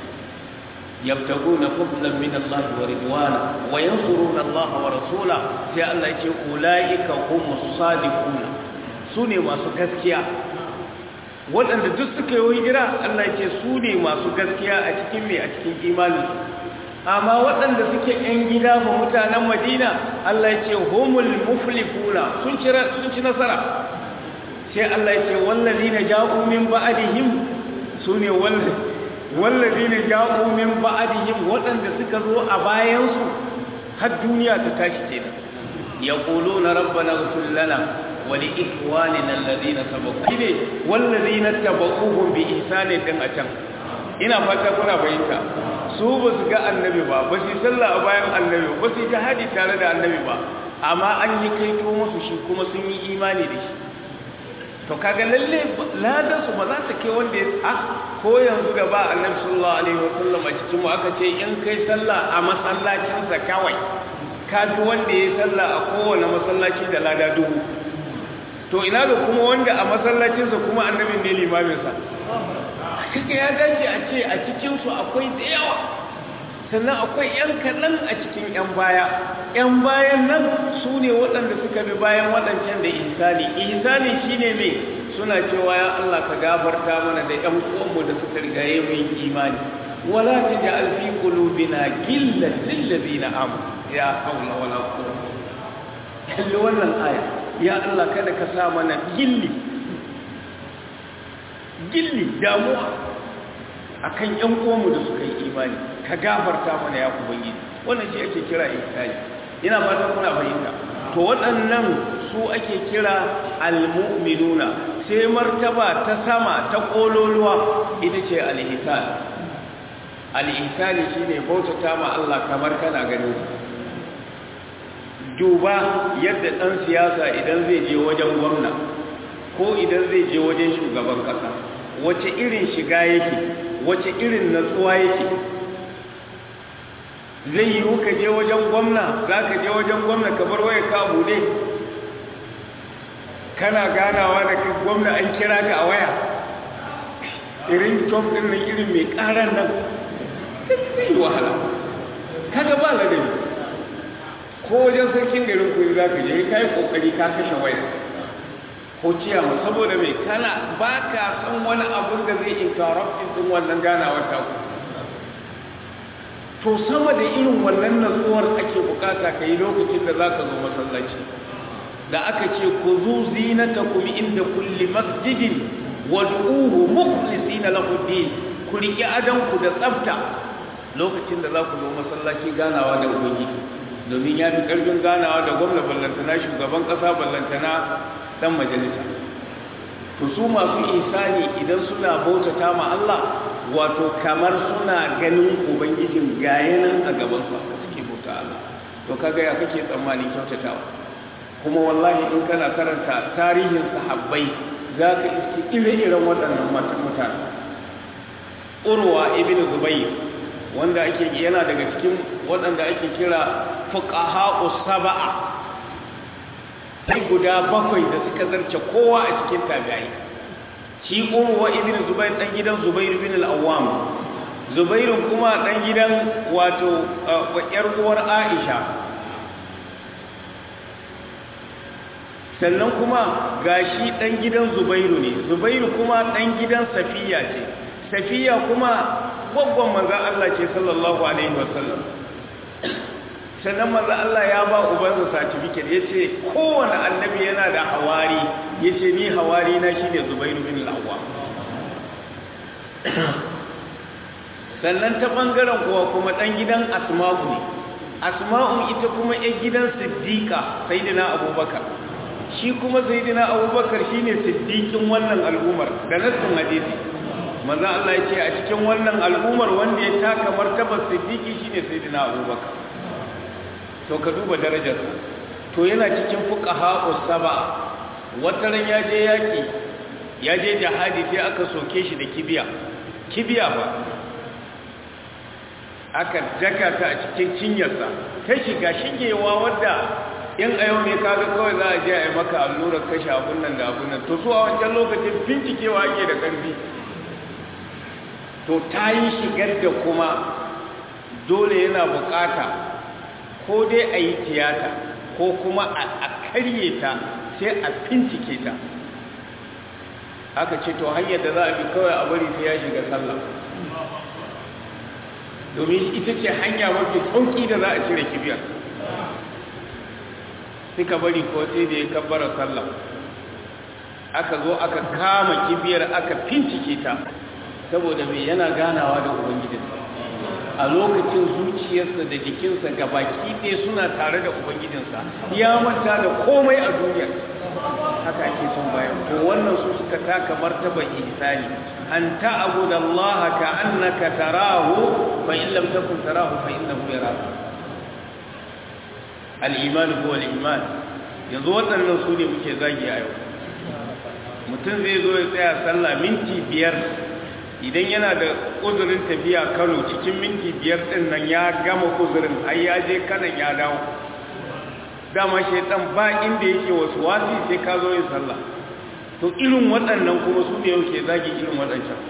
yabtaguna fadlan min Allah wa ridwana wa yansuruna Allah wa rasulahu sai Allah ya ce ulaika humus sadiquna sune masu gaskiya waɗanda duk suka yi hijira Allah ya ce su ne masu gaskiya a cikin mai a cikin imanin amma waɗanda suke ‘yan gida ba mutanen madina Allah ya ce homul muflifuna sun ci nasara sai Allah ya ce wallazi na ja'u min ba'adihim su ne wallazi na ja'u min ba'adihim waɗanda suka zo a bayansu har duniya ta tashi kenan ya ƙulo na rabbana gafir lana wali ikwanina alladhina sabaqu ne wallazina tabaquhum bi ihsani din a can ina fata kuna fahimta su ba su ga annabi ba ba su sallah a bayan annabi ba su jihadi tare da annabi ba amma an yi kaito musu shi kuma sun yi imani da shi to kaga lalle ladan su ba za ta kai wanda a ko yanzu da ba annabi sallallahu alaihi wasallam a cikin mu aka ce in kai sallah a masallacin sa kawai ka fi wanda ya sallah a kowane masallaci da lada dubu to ina da kuma wanda a masallacinsa kuma annabin ne limaminsa kaka ya dace a ce a cikinsu akwai da yawa sannan akwai 'yan kaɗan a cikin 'yan baya 'yan bayan nan su ne waɗanda suka bi bayan waɗancan da ihsani ihsani shi ne mai suna cewa ya Allah ka gafarta mana da 'yan uwanmu da suka rigaye mu yin imani wala ta ji alfi kulubina gillan lillazina am ya haula wala quwwata kalli wannan aya ya Allah kada ka sa mana gilli gilli damuwa akan ƴan uwanmu da suka yi imani ka gafarta mana ya ubangiji wannan shi ake kira ihsani ina fatan kuna fahimta to waɗannan su ake kira almu'minuna sai martaba ta sama ta kololuwa ita ce al-ihsan al-ihsani shine bautata ma Allah kamar kana ganin duba yadda ɗan siyasa idan zai je wajen gwamna ko idan zai je wajen shugaban ƙasa wace irin shiga yake wace irin natsuwa yake zai yi ka je wajen gwamna za ka je wajen gwamna ka bar waya ka bude kana ganawa da gwamna an kira ka a waya irin top ɗin nan irin mai ƙaran nan zai wahala kaga ba ladabi ko wajen sarkin garin ku za ka je ka yi kokari ka kashe waya ko ciyama saboda mai kana ba ka san wani abun da zai interrupt din wannan ganawar ta ku to sama da irin wannan natsuwar ake bukata ka yi lokacin da za ka zo masallaci da aka ce ku zu zinatakum inda kulli masjidin wad'uhu mukhlisina lahu din ku riƙe adanku da tsafta lokacin da za ku zo masallaci ganawa da ubangiji domin ya fi ƙarfin ganawa da gwamna ballantana shugaban ƙasa ballantana ɗan majalisa to su masu isani idan suna bautata ma Allah wato kamar suna ganin ubangijin gayanan a gaban su aka suke bauta Allah to kaga ya kake tsammanin kyautatawa kuma wallahi in kana karanta tarihin sahabbai za ka iske ire-iren waɗannan mutane urwa ibn zubayr wanda ake yana daga cikin waɗanda ake kira fuqaha sab'a sai guda bakwai da suka zarce kowa a cikin tabi'ai shi urwa ibn zubair dan gidan zubair ibn al-awwam zubair kuma dan gidan wato yar uwar aisha sannan kuma gashi dan gidan zubairu ne zubairu kuma dan gidan safiya ce safiya kuma gwaggon manzan Allah ce sallallahu alaihi wasallam sannan manzan Allah ya ba ubansa certificate ya ce kowane annabi yana da hawari ya ce ni hawari na shi ne zubairu bin lawa sannan ta ɓangaren kuwa kuma ɗan gidan asma'u ne asma'u ita kuma ‘yan gidan siddiƙa sayidina abubakar shi kuma sayidina abubakar shi ne siddiƙin wannan al'ummar da nassin hadisi manzo Allah ya ce a cikin wannan al'ummar wanda ya taka martabar siddiqi shine sayyidina Abubakar to ka duba darajarsa to yana cikin fuqaha saba wata ran ya je yaki ya je jihadi sai aka soke shi da kibiya kibiya ba aka daka ta a cikin cinyarsa ta shiga shigewa wadda in a yau ne kaga kawai za a je a yi maka allurar kashe abun nan da abun nan to su a wancan lokacin bincikewa ake da ƙarfi to ta yi shigar da kuma dole yana bukata ko dai a yi tiyata ko kuma a karye ta sai a fincike ta aka ce to hanyar da za a bi kawai a bari sai ya shiga sallah domin ita ce hanya mafi sauki da za a cire kibiyar suka bari ko sai da ya kabbara sallah aka zo aka kama kibiyar aka fincike ta saboda mai yana ganawa da ubangijinsa a lokacin zuciyarsa da jikinsa ga baki ɗaya suna tare da ubangijinsa ya manta da komai a duniya haka ake son bayan to wannan su suka taka martaba ihsani an ta'budu Allah ka annaka tarahu fa in lam takun tarahu fa innahu yaraka al-iman huwa al-iman yanzu waɗannan su ne muke zagi a yau mutum zai zo ya tsaya sallah minti biyar idan yana da uzurin tafiya kano cikin minti biyar ɗin nan ya gama uzurin ai ya je kanan ya dawo dama shaitan ba inda yake wasu wasi sai ka zo yin sallah to irin waɗannan kuma su ne yauke zagi irin waɗancan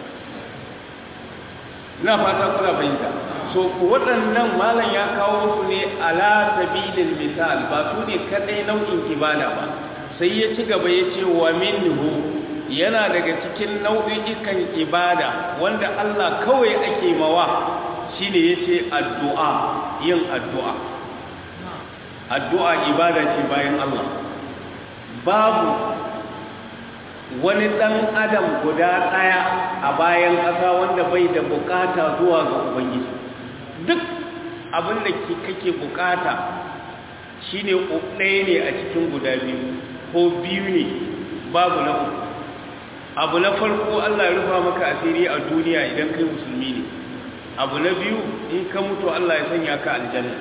na fata kuna fahimta so waɗannan malam ya kawo su ne ala sabilin misal ba su ne kaɗai nau'in ibada ba sai ya ci gaba ya ce wa minhu yana daga cikin nau'ikan ibada wanda Allah kawai ake mawa shine yace addu'a yin addu'a addu'a ibada ce bayan Allah babu wani dan adam guda daya a bayan ƙasa wanda bai da bukata zuwa ga ubangiji duk abin da kake bukata shine ɗaya ne a cikin guda biyu ko biyu ne babu na uku abu na farko Allah ya rufa maka asiri a duniya idan kai musulmi ne abu na biyu in ka mutu Allah ya sanya ka aljanna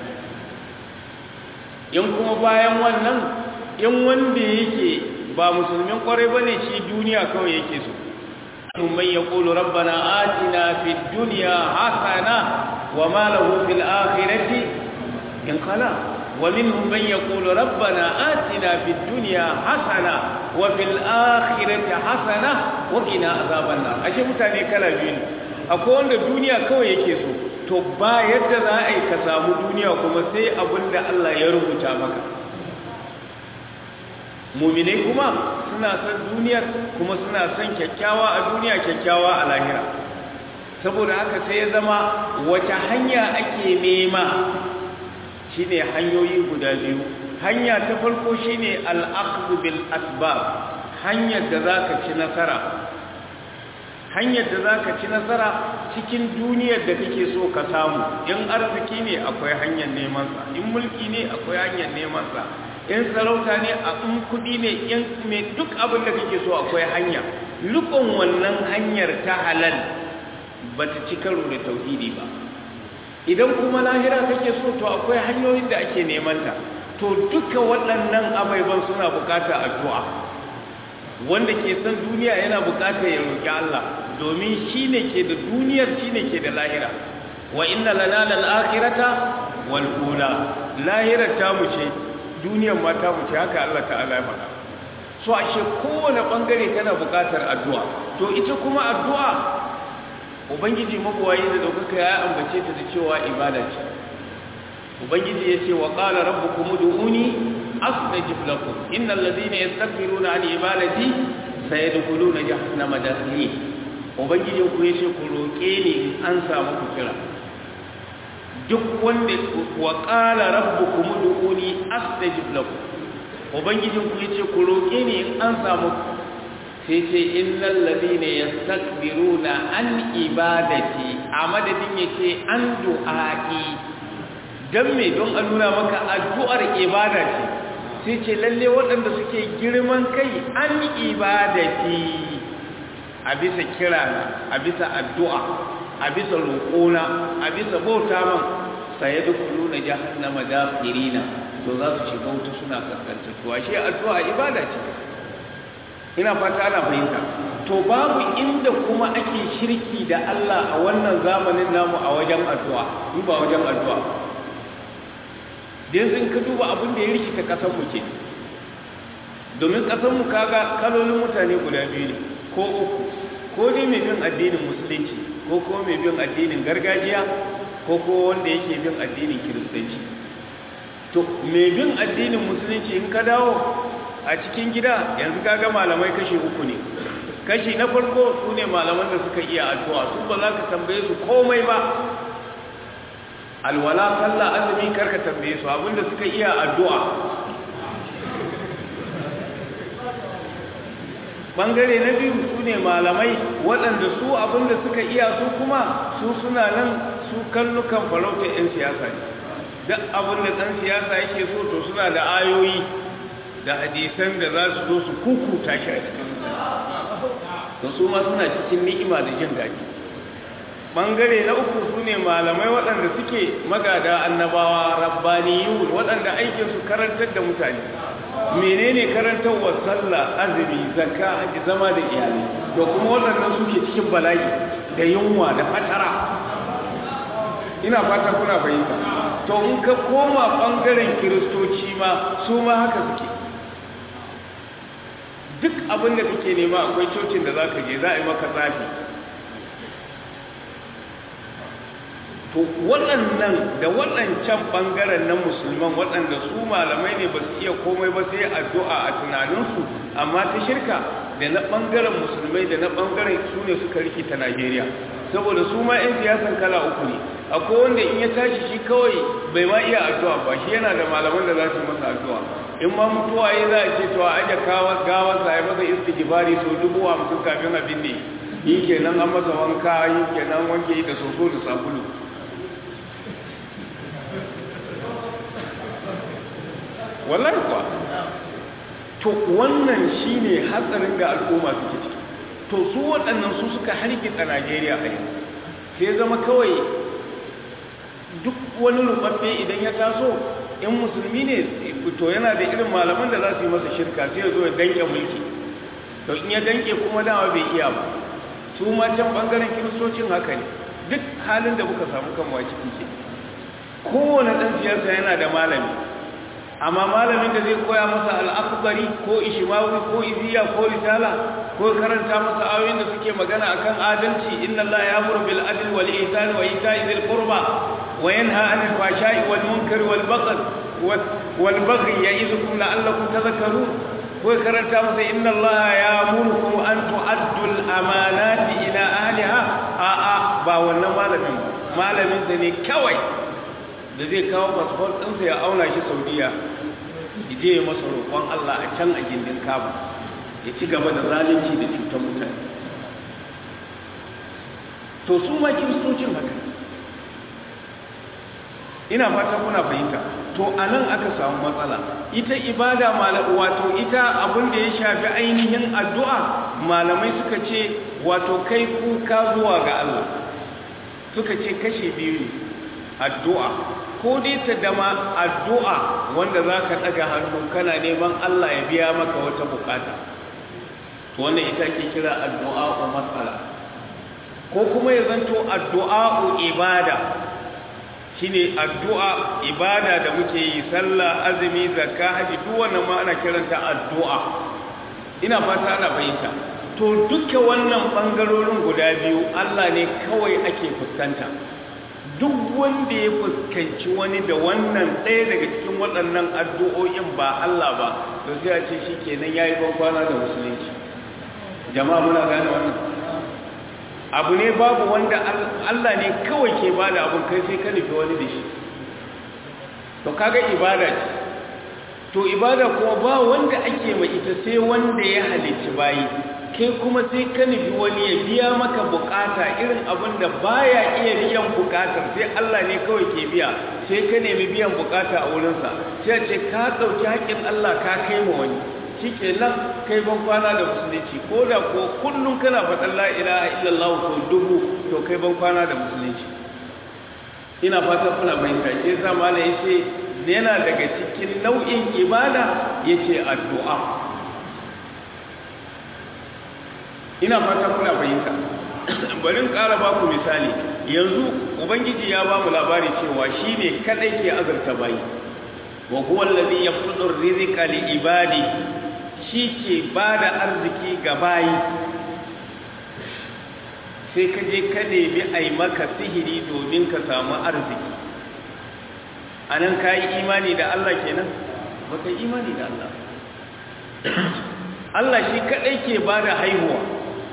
in kuma bayan wannan in wanda yake ba musulmin kwarai bane shi duniya kawai yake so man yaqulu rabbana atina fid dunya hasana wa ma lahu fil akhirati in qala ومنهم من يقول ربنا آتنا في الدنيا حسنة وفي الآخرة حسنة وقنا عذاب النار ashe mutane kala biyu ne akwai wanda duniya kawai yake so to ba yadda za a yi ka samu duniya kuma sai abin da Allah ya rubuta maka muminai kuma suna son duniyar kuma suna son kyakkyawa a duniya kyakkyawa a lahira saboda haka sai ya zama wata hanya ake nema shine hanyoyi guda biyu hanya ta farko shine al-akhdhu bil asbab hanyar da zaka ci nasara hanyar da zaka ci nasara cikin duniyar da kake so ka samu in arziki ne akwai hanyar neman sa in mulki ne akwai hanyar neman sa in sarauta ne a in kudi ne in me duk abin da kake so akwai hanya lukon wannan hanyar ta halal bata ci karo da tauhidi ba idan kuma lahira kake so to akwai hanyoyin da ake neman ta to duka waɗannan abaiban suna buƙatar addu'a wanda ke san duniya yana buƙatar ya roƙi Allah domin shine ke da duniyar shine ke da lahira wa inna lana lal akhirata wal ula lahirar ta mu ce duniyar ma ta mu ce haka Allah ta'ala ya faɗa so ashe kowane bangare tana buƙatar addu'a to ita kuma addu'a ubangiji mabuwayi da daukaka ya ambace ta da cewa ibada ce ubangiji ya ce wa qala rabbukum ud'uni astajib lakum innal ladhina yastakbiruna an ibadati sayadkhuluna jahannama dakhirin ubangiji ku yace ku roke ni in an samu ku kira duk wanda wa qala rabbukum ud'uni astajib lakum ubangijin ku yace ku roke ni in an samu sai ce innal ladina yastakbiruna an ibadati a madadin yace an du'a'i dan me don a nuna maka addu'ar ibada ce sai ce lalle waɗanda suke girman kai an ibadati a bisa kirana a bisa addu'a a bisa roƙona a bisa bauta man sai da kuluna jahannama dakhirina to za su shiga wuta suna kaskantattuwa shi addu'a ibada ce ina fata ana fahimta to babu inda kuma ake shirki da Allah a wannan zamanin namu a wajen addu'a in ba wajen addu'a dan sun ka duba abin da ya rikita kasar mu ce domin kasar mu kaga kalolin mutane guda biyu ne ko uku ko dai mai bin addinin musulunci ko ko mai bin addinin gargajiya ko ko wanda yake bin addinin kiristanci to mai bin addinin musulunci in ka dawo a cikin gida yanzu kaga malamai kashe uku ne kashi na farko su ne malaman da suka iya addu'a su ba za ka tambaye su komai ba alwala sallah azumi karka tambaye su abinda suka iya addu'a bangare na biyu su ne malamai waɗanda su abinda suka iya su kuma su suna nan su kallukan farauta 'yan siyasa ne duk abinda ɗan siyasa yake so to suna da ayoyi da hadisan da za su zo su kukuta shi a cikin to su ma suna cikin ni'ima da jin daɗi bangare na uku su ne malamai waɗanda suke magada annabawa rabbaniyun waɗanda aikinsu karantar da mutane menene karantarwar sallah azumi zakka haji zama da iyalai to kuma waɗannan suke cikin bala'i da yunwa da fatara ina fata kuna fahimta to in ka koma bangaren kiristoci ma su ma haka suke duk abin da kake nema akwai cocin da za ka je za a yi maka tsafi to waɗannan da waɗancan ɓangaren na musulman waɗanda su malamai ne ba su iya komai ba sai addu'a a tunaninsu amma ta shirka da na ɓangaren musulmai da na ɓangaren su ne suka rikita najeriya saboda su ma 'yan siyasan kala uku ne akwai wanda in ya tashi shi kawai bai ma iya addu'a ba shi yana da malaman da za su masa addu'a in ma mutuwa ya za a ce to a aje gawa sa ya masa istighfari sau dubu hamsin kafin abin ne yi kenan an masa wanka yi kenan wanke da soso da sabulu wallahi kuwa to wannan shine hatsarin da al'umma suke ciki to su waɗannan su suka hargitsa Najeriya a yau sai zama kawai duk wani rubabbe idan ya taso in musulmi ne to yana da irin malaman da za su yi masa shirka sai ya zo ya danke mulki to in ya danke kuma dama bai iya ba su ma can bangaren kiristocin haka ne duk halin da muka samu kanwa ciki ke kowane ɗan siyasa yana da malami amma malamin da zai koya masa al'akbari ko ishimawi ko iziya ko risala ko karanta masa ayoyin da suke magana akan adalci inna Allah ya amuru bil adl wal ihsan wa ita'i dhil qurba wa yanha 'anil fahsha'i wal munkari wal baghi wal baghi ya'idukum la'allakum tadhakkarun ko karanta masa inna Allah ya amuru an tu'addu al amanati ila ahliha a a ba wannan malamin malamin da ne kawai da zai kawo fasfot ɗinsa ya auna shi saudiya je ya masa roƙon Allah a can a gindin kaba ya ci gaba da zalunci da cutar mutane to su ma kiristocin haka ina fata kuna fahimta to a nan aka samu matsala ita ibada wato ita abin da ya shafi ainihin addu'a malamai suka ce wato kai kuka zuwa ga Allah suka ce kashe biyu ne addu'a ko dai ta dama addu'a wanda za ka ɗaga hannu kana neman Allah ya biya maka wata bukata wannan ita ke kira addu'a ko matsala ko kuma ya zanto addu'a ko ibada shine addu'a ibada da muke yi sallah azumi zakka haji duk wannan ma ana kiranta addu'a ina fata ana fahimta to duka wannan bangarorin guda biyu Allah ne kawai ake fuskanta duk wanda ya fuskanci wani da wannan ɗaya daga cikin waɗannan addu'o'in ba Allah ba to sai a ce shi kenan ya yi kwana da musulunci jama'a muna gane wannan abu ne babu wanda Allah ne kawai ke ba da abin kai sai ka nufi wani da shi to kaga ibada ce to ibada kuma ba wanda ake mai ita sai wanda ya halicci bayi kai kuma sai ka nufi wani ya biya maka bukata irin abin da baya iya biyan bukatar sai Allah ne kawai ke biya sai ka nemi biyan bukata a wurinsa sai ce ka ɗauki haƙƙin Allah ka kai ma wani shi ke nan kai ban kwana da musulunci ko da ko kullum kana faɗin la ilaha illallah to dubu to kai ban kwana da musulunci ina fatan kuna fahimta ke sa mala ya ce yana daga cikin nau'in ibada ya ce addu'a ina fata kuna fahimta bari ƙara ba ku misali yanzu ubangiji ya ba mu labari cewa shi ne kaɗai ke azurta bayi wa huwa allazi yabsutu rizqa li ibadi shi ke bada arziki ga bayi sai ka je ka nemi ai maka sihiri domin ka samu arziki anan kai imani da Allah kenan baka imani da Allah Allah shi kadai ke bada haihuwa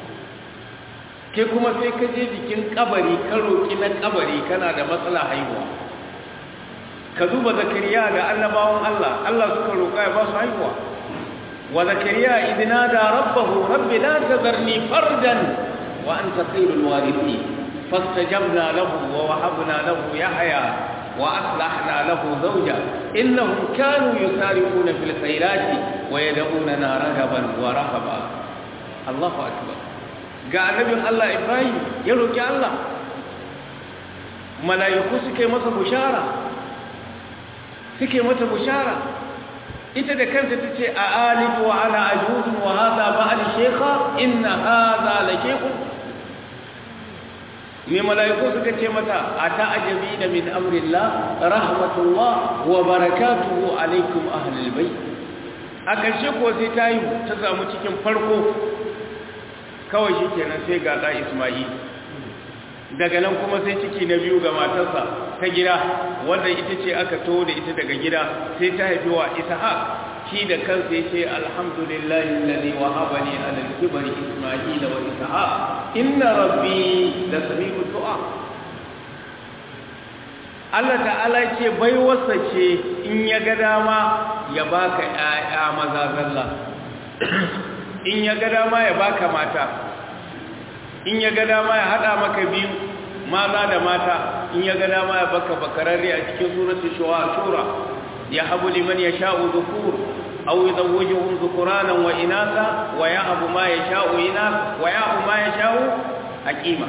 kai kuma sai ka je jikin kabari ka roƙi na kabari kana da matsala haihuwa ka duba zakariya da annabawan Allah Allah suka roƙa ya ba su haihuwa wa zakariya idina da rabbahu rabbi la tazarni fardan wa anta khairul warithin fastajabna lahu wa wahabna lahu yahya wa aslahna lahu zawja innahum kanu yusari'una fil khairati wa yad'unana ragaban wa rahaba Allahu akbar ga annabin Allah Ibrahim ya roki Allah mala'iku suke masa bushara suke mata bushara ita da kanta tace a alidu wa ana ajuz wa hadha ba'al shaykha inna hadha la shaykhun me mala'iku suka ce mata ata ajabi da min amrillah rahmatullah wa barakatuhu alaikum ahlul bayt a ƙarshe ko sai ta yi ta samu cikin farko kawai shi kenan sai ga ɗa ismail daga nan kuma sai ciki na biyu ga matarsa ta gida wanda ita ce aka to da ita daga gida sai ta haifi wa ishaq shi da kansa ya ce alhamdulillahi alladhi wahaba li ala al-kibri isma'il wa ishaq inna rabbi la sami'u du'a Allah ta'ala ce baiwarsa ce in ya ga dama ya baka ƴaƴa maza zalla in ya ga dama ya baka mata in ya ga dama ya hada maka biyu maza da mata in ya ga dama ya baka bakararre a cikin suratul shura ya habu liman yasha'u dhukur aw yuzawwijuhum dhukuranan wa inatha wa ya'bu ma yasha'u inath wa ya'bu ma yasha'u aqima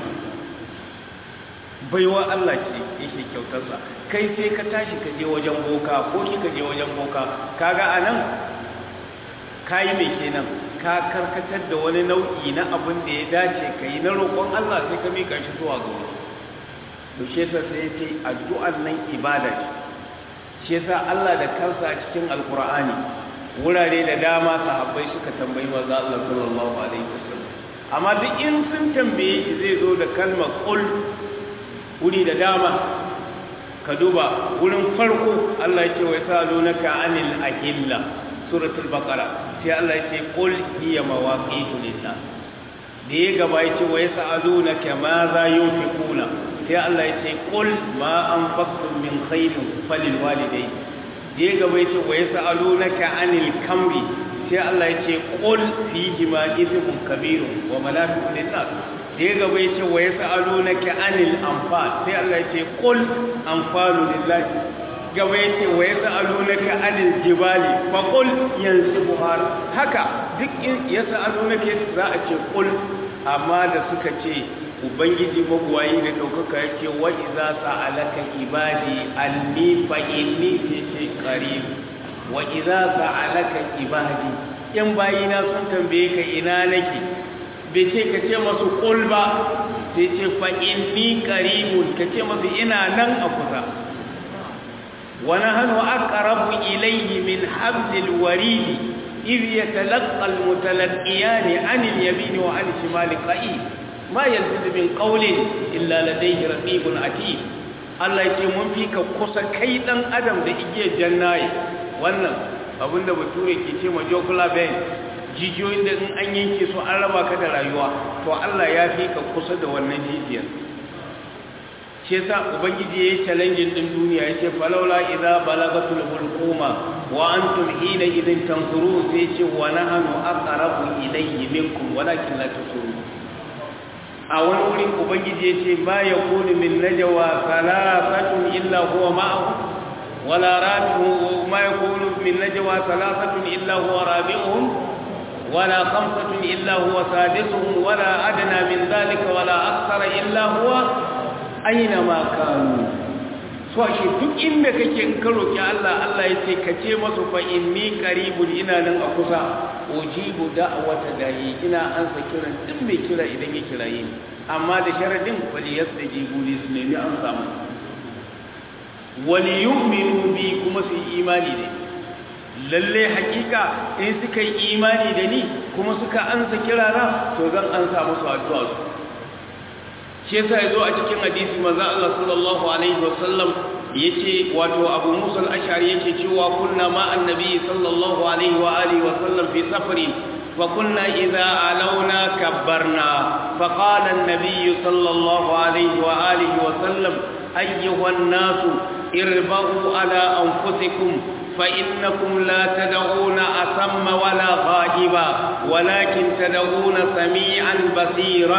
baiwa Allah ce yake kyautarsa kai sai ka tashi ka je wajen boka ko ki ka je wajen boka kaga anan kayi mai kenan ka karkatar da wani nau'i na abin da ya dace ka yi na roƙon Allah sai ka mika shi zuwa ga wani to shi yasa sai ya ce addu'ar nan ibada ce shi yasa Allah da kansa a cikin alkur'ani wurare da dama sahabbai suka tambayi manzo Allah sallallahu alaihi wasallam amma duk in sun tambaye shi zai zo da kalmar qul wuri da dama ka duba wurin farko Allah ya ce wa yasalunaka anil ahilla suratul baqara sai Allah ya ce qul hiya mawaqitu lin-nas da ya gaba ya ce wa yasalunaka ma za yunfiquna sai Allah ya ce qul ma anfaqtum min khairin falil walidayni da ya gaba ya ce wa yasalunaka anil kamri sai Allah ya ce qul fihi ma ithmun kabirun wa manafi'u lin-nas da ya gaba ya ce wa yasalunaka anil anfal sai Allah ya ce qul anfalu lillahi gaba yake wa yasa alunaka anil jibali fa qul yansibuha haka duk in yasa alunaka za a ce qul amma da suka ce ubangiji magwayi da daukaka yake wa idza sa'alaka ibadi anni fa inni fi qarib wa idza sa'alaka ibadi in bayina sun tambaye ka ina nake bai ce ka ce masu qul ba sai ce fa inni qaribun ka ce masu ina nan a kusa ونحن أقرب إليه من حبل الوريد إذ يتلقى المتلقيان عن اليمين وعن الشمال قعيد ما يلفظ من قول إلا لديه رقيب عتيد Allah ya ce mun fi ka kusa kai dan adam da igiyar jannaye wannan abin da bature ke ce ma jocular vein jijiyoyin da in an yanke su an raba ka da rayuwa to Allah ya fi ka kusa da wannan jijiyar shi yasa ubangiji yayi challenge din duniya yace falawla idza balagatul hulquma wa antum hina idin tanzurun sai yace wa nahnu aqrabu ilayhi minkum walakin la tusirun a wani wurin ubangiji yace ba yakunu min najwa thalathatun illa huwa ma'ahu wala rabi'u ma yakunu min najwa thalathatun illa huwa rabi'uhum ولا خمسة إلا هو سادسهم ولا أدنى من ذلك ولا أكثر إلا هو aina ma kanu so shi duk inda kake in ka roki Allah Allah yace ka ce masa fa inni qaribun ina nan a kusa ujibu da'wata da'i ina ansa kiran duk mai kira idan ya kiraye ni amma da sharadin wali yastajibu li su nemi an samu wali yu'minu bi kuma su imani ne lalle hakika in suka yi imani da ni kuma suka ansa kirana to zan ansa musu addu'a su shi yasa yazo a cikin hadisi manzo Allah sallallahu alaihi wasallam yace wato Abu Musa al-Ash'ari yake cewa kunna ma annabi sallallahu alaihi wa alihi wasallam fi safari فقلنا إذا علونا كبرنا فقال النبي صلى الله عليه وآله وسلم أيها الناس اربعوا على أنفسكم فإنكم لا تدعون أسم ولا غائبا ولكن تدعون سميعا بصيرا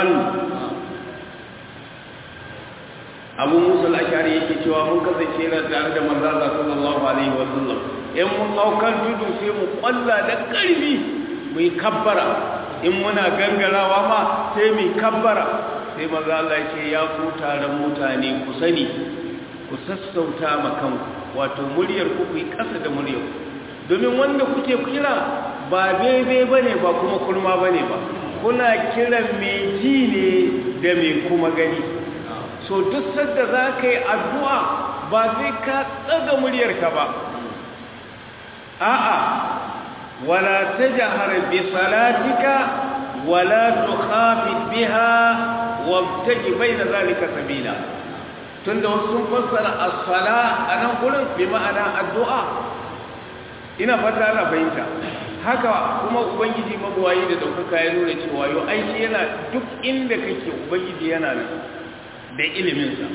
abu musa al'ashari yake cewa mun kasance na tare da manzala sallallahu alaihi wa sallam in mun haukan tudu sai mu kwalla da karfi mu yi kabbara in muna gangarawa ma sai mu kabbara sai maza Allah ce ya ku taron mutane ku sani ku sassauta ma kanku wato muryar ku ku yi kasa da muryar ku domin wanda kuke kira ba bebe bane ba kuma kurma bane ba kuna kiran mai ji ne da mai kuma gani so duk sadda za ka yi addu'a ba sai ka tsaga muryarka ba a'a wala ta jahar bi salatika wala tukhafit biha wabtaji baina zalika sabila tunda wasu sun fassara as-sala anan gurin bi ma'ana addu'a ina fata ana fahimta haka kuma ubangiji mabuwayi da daukaka ya nuna cewa yau aiki yana duk inda kake ubangiji yana nan da iliminsa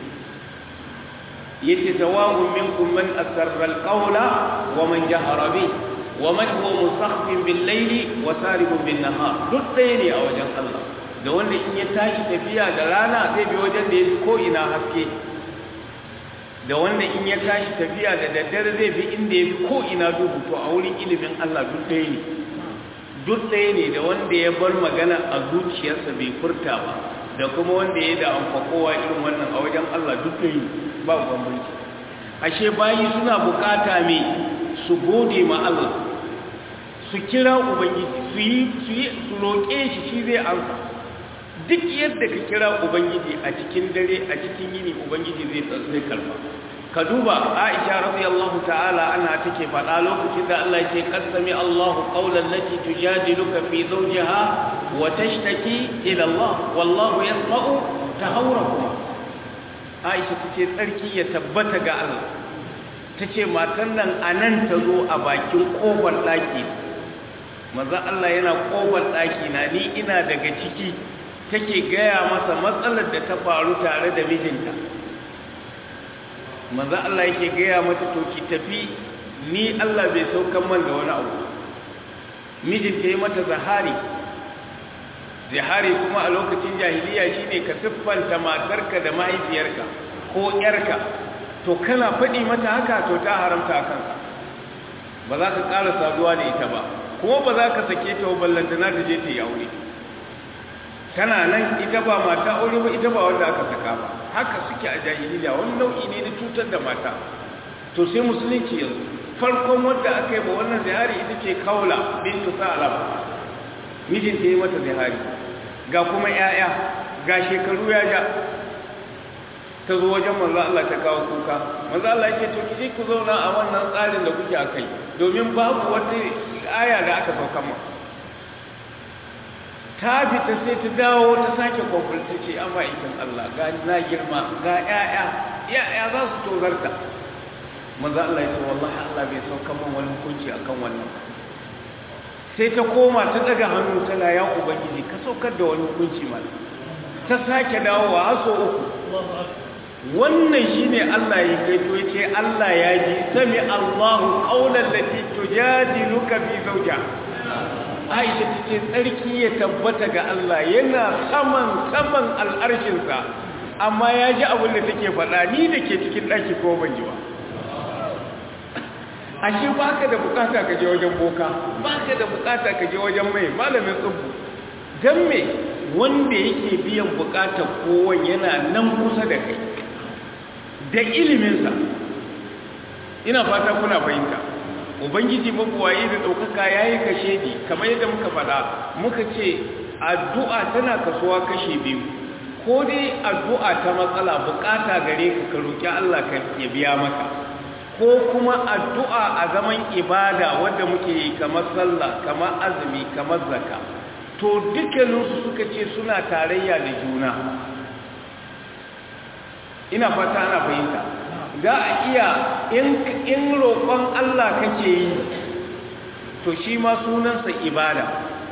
yace tawahum minkum man asarra alqawla wa man jahara bi wa man huwa musakhfin bil layli wa saribun bin nahar duk ɗaya ne a wajen Allah da wanda in ya tashi tafiya da rana zai bi wajen da yafi ko ina haske da wanda in ya tashi tafiya da daddare zai bi inda yafi ko ina duhu to a wurin ilimin Allah duk ɗaya ne duk ɗaya ne da wanda ya bar magana a zuciyarsa bai furta ba da kuma wanda ya da amfakowa irin wannan a wajen Allah duk da yi ba bambanci ashe bayi suna bukata mai su gode ma Allah su kira ubangiji su yi su yi su roƙe shi shi zai amsa duk yadda ka kira ubangiji a cikin dare a cikin yini ubangiji zai zai karba ka duba Aisha radiyallahu ta'ala ana take faɗa lokacin da Allah yake kasami Allahu qawlan lati tujadiluka fi zawjiha wa tashtaki ila Allah wallahu yasma'u tahawurakum Aisha tace tsarki ya tabbata ga Allah tace matan nan anan ta zo a bakin kofar daki manzo Allah yana kofar daki na ni ina daga ciki take gaya masa matsalar da ta faru tare da mijinta manzo Allah yake gaya mata to ki tafi ni Allah bai saukan man da wani abu mijinta yi mata zahari zahari kuma a lokacin jahiliya shine ka siffanta matarka da mahaifiyarka ko yarka to kana faɗi mata haka to ta haramta a kanka ba za ka ƙara saduwa da ita ba kuma ba za ka sake ta ballantana ta je ta yi aure tana nan ita ba mata aure ba ita ba wanda aka saka ba haka suke a jahiliya wani nau'i ne na cutar da mata to sai musulunci yanzu farkon wanda aka yi ba wannan zihari ita ce kaula bintu sa'alab mijinta yi mata zihari ga kuma 'ya'ya ga shekaru ya ja ta zo wajen manzo Allah ta kawo kuka manzo Allah yake to kije ku zauna a wannan tsarin da kuke akai domin babu wata aya da aka sauka mu ta fita sai ta dawo ta sake kwamfulta ce amma ikin Allah ga na girma ga ƴaƴa ƴaƴa za su tozarta manzo Allah ya ce wallahi Allah bai sauka min wani hukunci akan wannan sai ta koma ta daga hannu tana ya ubangiji ka saukar da wani hukunci mana ta sake dawowa har so uku wannan shine Allah ya kai to yace Allah ya ji sami Allahu qaulan lati tujadiluka fi zawja Aisha tace tsarki ya tabbata ga Allah yana saman saman al'arshin sa amma ya ji abin da take faɗa ni da ke cikin ɗaki ko ban ji ba ashe baka da bukata ka je wajen boka baka da bukata ka je wajen mai malamin tsubbu dan me wanda yake biyan bukatar kowan yana nan kusa da kai da iliminsa ina fata kuna fahimta ubangiji mabuwayi da ɗaukaka ya yi kashe ni kamar yadda muka faɗa muka ce addu'a tana kasuwa kashe biyu ko dai addu'a ta matsala bukata gare ka ka roƙi Allah ka ya biya maka ko kuma addu'a a zaman ibada wadda muke yi kamar sallah kamar azumi kamar zaka to dukkaninsu suka ce suna tarayya da juna ina fata ana fahimta za a iya in roƙon Allah kake yi to shi ma sunansa ibada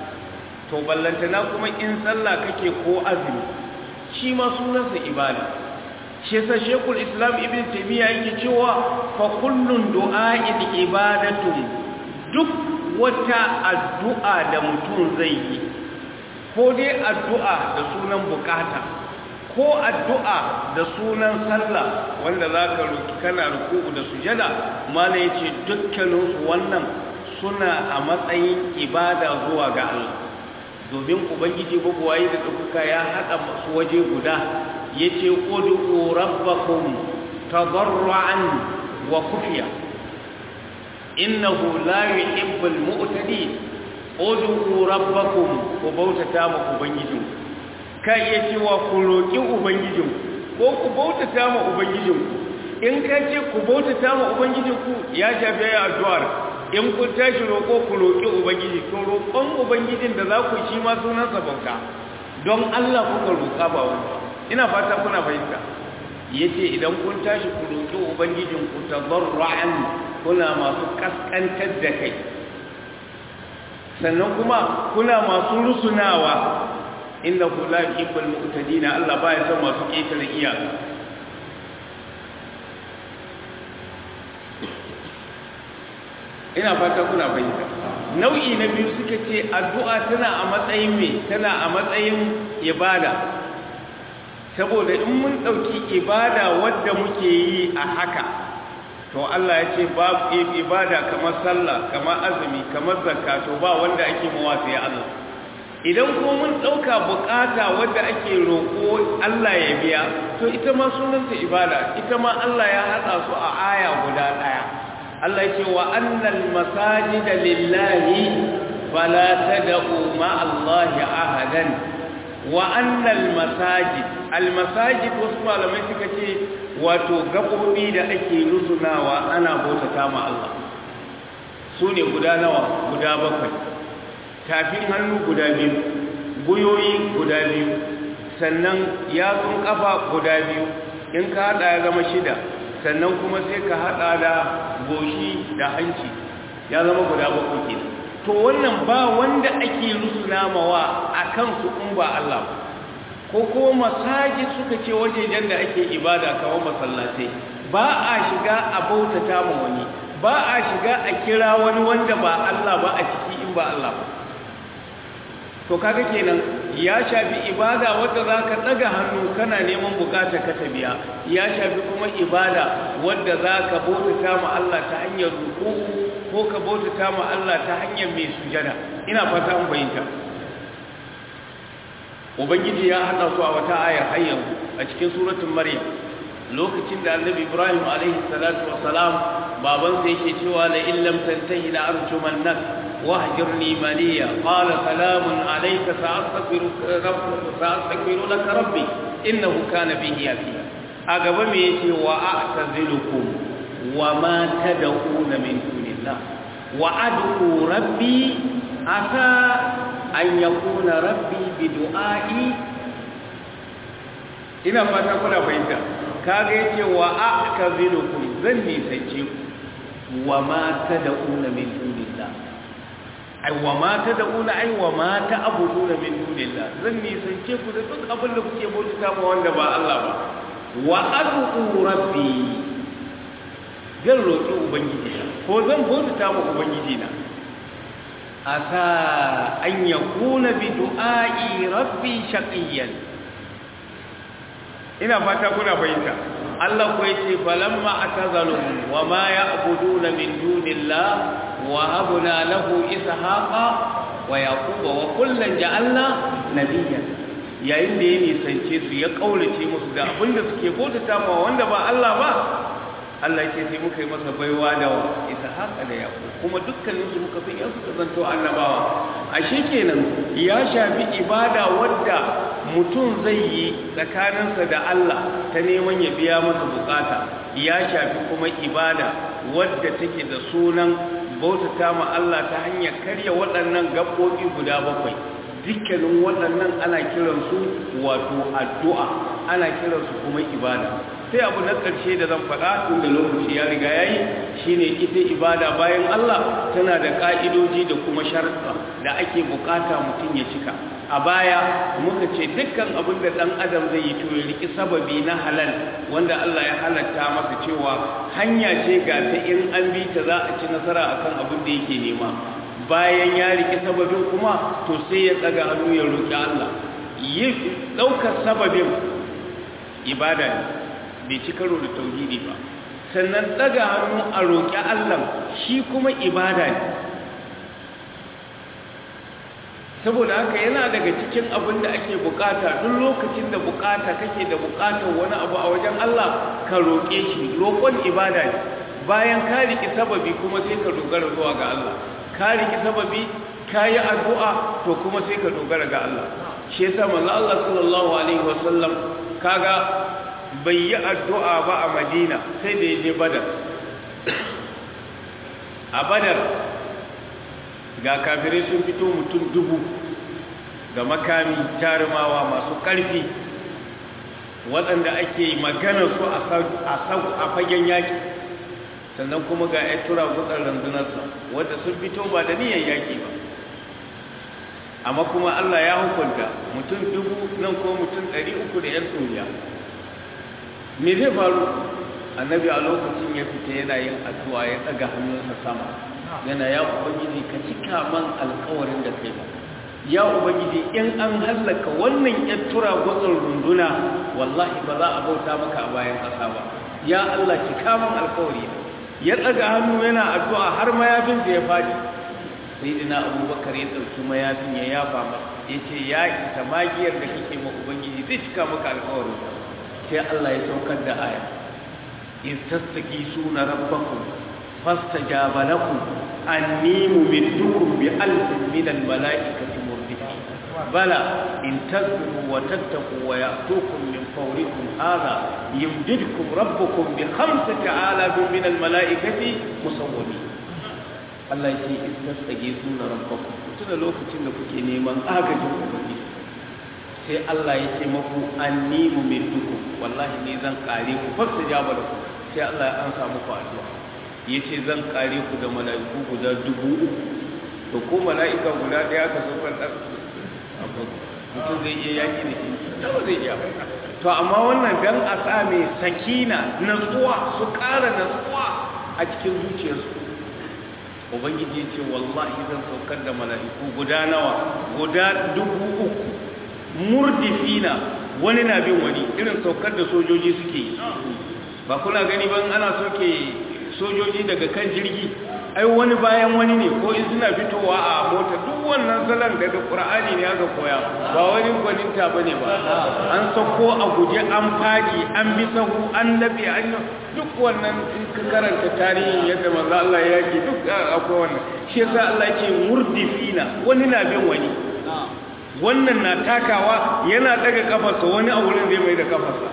to ballantana kuma in sallah kake ko azumi shi ma sunansa ibada shi yasa shekul islam ibn taymiya yake cewa fa kullun du'a'in ibadatun duk wata addu'a da mutum zai yi ko dai addu'a da sunan bukata ko addu'a da sunan sallah wanda zaka roki kana ruku'u da sujada mala yace dukkaninsu wannan suna a matsayin ibada zuwa ga Allah domin ubangiji babuwayi da ɗaukuka ya haɗa masu waje guda ya ce ƙudu rabbakum tabarra'an wa kufiya innahu la yuhibbul mu'tadin ƙudu rabbakum ku bautata ma ubangijin ka iya cewa ku roƙi ubangijin ko ku bautata ma ubangijin in ka ce ku bautata ma ubangijin ku ya shafi ya addu'ar in kun tashi roƙo ku roƙi ubangiji to roƙon ubangijin da za ku shi ma sunansa bauta don Allah kuka roƙa ba wani ina fata kuna fahimta yace idan kun tashi ku roƙi ubangijin ku tadarruan kuna masu kaskantar da kai sannan kuma kuna masu rusunawa inda ku la yuhibbul mu'tadina Allah baya son masu ƙetare iyaka ina fata kuna fahimta nau'i na biyu suka ce addu'a tana a matsayin me tana a matsayin ibada saboda in mun ɗauki ibada wadda muke yi a haka to Allah ya ce ba ibada kamar sallah kamar azumi kamar zakka to ba wanda ake mawa sai Allah idan kuma mun ɗauka bukata wadda ake roƙo Allah ya biya to ita ma sunanta ibada ita ma Allah ya haɗa su a aya guda ɗaya Allah ce wa annal masajida lillahi fala tad'u ma Allah ahadan wa annal masajid al masajid wasu malamai suka ce wato gabobi da ake rusunawa ana bautata ma Allah su ne guda nawa guda bakwai tafin hannu guda biyu guyoyi guda biyu sannan yatsun kafa guda biyu in ka hada ya zama shida sannan kuma sai ka hada da goshi da hanci ya zama guda bakwai ke to wannan ba wanda ake rusuna mawa a kansu in ba Allah ko ko masajid suka ce wajejen da ake ibada kamar masallatai ba a shiga a bautata ma wani ba a shiga a kira wani wanda ba Allah ba a ciki in ba Allah ba to kaga kenan ya shafi ibada wadda zaka daga hannu kana neman bukata ka ta biya ya shafi kuma ibada wadda zaka bautata ma Allah ta hanyar ruku ko ka bautata ma Allah ta hanyar mai sujada ina fata an bayyana ubangiji ya hada su a wata aya hayyan a cikin suratul maryam lokacin da annabi ibrahim alaihi salatu wassalam babansa yake cewa la illam tantahi la arjumannak واهجرني مليا قال سلام عليك سأستغفر, سأستغفر لك ربي إنه كان به يافيا أقب ميتي وأعتزلكم وما تدعون من دون الله وأدعو ربي عسى أن يكون ربي بدعائي ina fata kuna fahimta kaga yace wa a'tazilukum zan nisance ku wa ma tad'una min dunillah ai wa ma ta da'una ai wa ma ta abuduna min dunillah zan nisance ku da duk abin da kuke bauta ma wanda ba Allah ba wa ad'u rabbi zan roki ubangiji ko zan bauta ma ubangiji na asa an yakuna bi du'ai rabbi shaqiyan ina fata kuna fahimta Allah ko yace falamma atazalu wa ma ya'buduna min dunillah wa habna lahu ishaqa wa yaquba wa kullan ja'alna nabiyyan yayin da ya nisance su ya kaulace musu da abinda suke bautata ma wanda ba Allah ba Allah yake sai muka yi masa baiwa da ishaqa da yaqub kuma dukkanin su muka san yansu zanto annabawa ashe kenan ya shafi ibada wadda mutum zai yi tsakaninsa da Allah ta neman ya biya masa bukata ya shafi kuma ibada wadda take da sunan bautata ma Allah ta hanyar karya waɗannan gaɓoɓi guda bakwai dukkanin waɗannan ana kiransu wato addu'a ana kiransu kuma ibada sai abu na ƙarshe da zan faɗa tun da lokaci ya riga ya yi shine ita ibada bayan Allah tana da ka'idoji da kuma sharuɗa da ake bukata mutum ya cika a baya muka ce dukkan abin da ɗan adam zai yi to ya riki sababi na halal wanda Allah ya halatta masa cewa hanya ce ga ta in an bi ta za a ci nasara akan abin da yake nema bayan ya riki sababin kuma to sai ya tsaga hannu ya roƙi Allah yi ɗaukar sababin ibada ne bai ci karo da tauhidi ba sannan tsaga hannu a roƙi Allah shi kuma ibada ne saboda haka yana daga cikin abin da ake bukata duk lokacin da bukata kake da bukatar wani abu a wajen Allah ka roƙe shi roƙon ibada ne bayan ka riki sababi kuma sai ka dogara zuwa ga Allah ka riki sababi ka yi addu'a to kuma sai ka dogara ga Allah shi yasa manzo Allah sallallahu alaihi wasallam kaga bai yi addu'a ba a Madina sai da ya je Badar a Badar ga kafirai sun fito mutum dubu ga makami jarumawa masu ƙarfi waɗanda ake magana su a fagen yaƙi sannan kuma ga ya tura gutsar rundunarsa wadda sun fito ba da niyan yaƙi ba amma kuma Allah ya hukunta mutum dubu nan ko mutum ɗari uku da ‘yan tsoriya me zai faru annabi a lokacin ya fita yana yin addu'a ya ɗaga hannunsa sama yana ya ubangiji ka cika man alkawarin da kai ba ya ubangiji in an hallaka wannan yan tura gutsun runduna wallahi ba za a bauta maka a bayan ƙasa ba ya Allah cika man alkawari ya tsaga hannu yana addu'a har mayafin da ya faɗi sai dina abubakar ya ɗauki mayafin ya yafa masa ya ce ya isa magiyar da kake ma ubangiji zai cika maka alkawarin sai Allah ya saukar da aya in tattaki suna rabbakum فاستجاب لكم أني ممدكم بألف من الملائكة مردفين بلى إن تذكروا وتتقوا ويأتوكم من فوركم هذا يمددكم ربكم بخمسة آلاف من الملائكة مسومين Allah ya ce istastage suna rabbaku tuna lokacin da kuke neman agajin ubangiji sai Allah ya ce maku anni mumiddukum wallahi ne zan kare ku fasta jaba da ku sai Allah ya ansa muku addu'a ya ce zan kare ku da mala'iku guda dubu uku to ko mala'ika guda ɗaya ka so kan mutum zai iya yaƙi da shi ba zai iya to amma wannan dan a sa mai sakina natsuwa su ƙara natsuwa a cikin zuciyarsu ubangiji ya ce wallahi zan saukar da mala'iku guda nawa guda dubu uku murdifina wani na bin wani irin saukar da sojoji suke yi ba kuna gani ban ana soke sojoji daga kan jirgi ai wani bayan wani ne ko in suna fitowa a mota duk wannan salon daga qur'ani ne aka koya ba wani gwaninta bane ba an sako a guje an fadi an bi sahu an dabe an duk wannan in ka karanta tarihin yadda manzo Allah ya yake duk akwai wannan shi yasa Allah yake murdifina wani na bin wani wannan na takawa yana daga kafarsa wani a wurin zai mai da kafarsa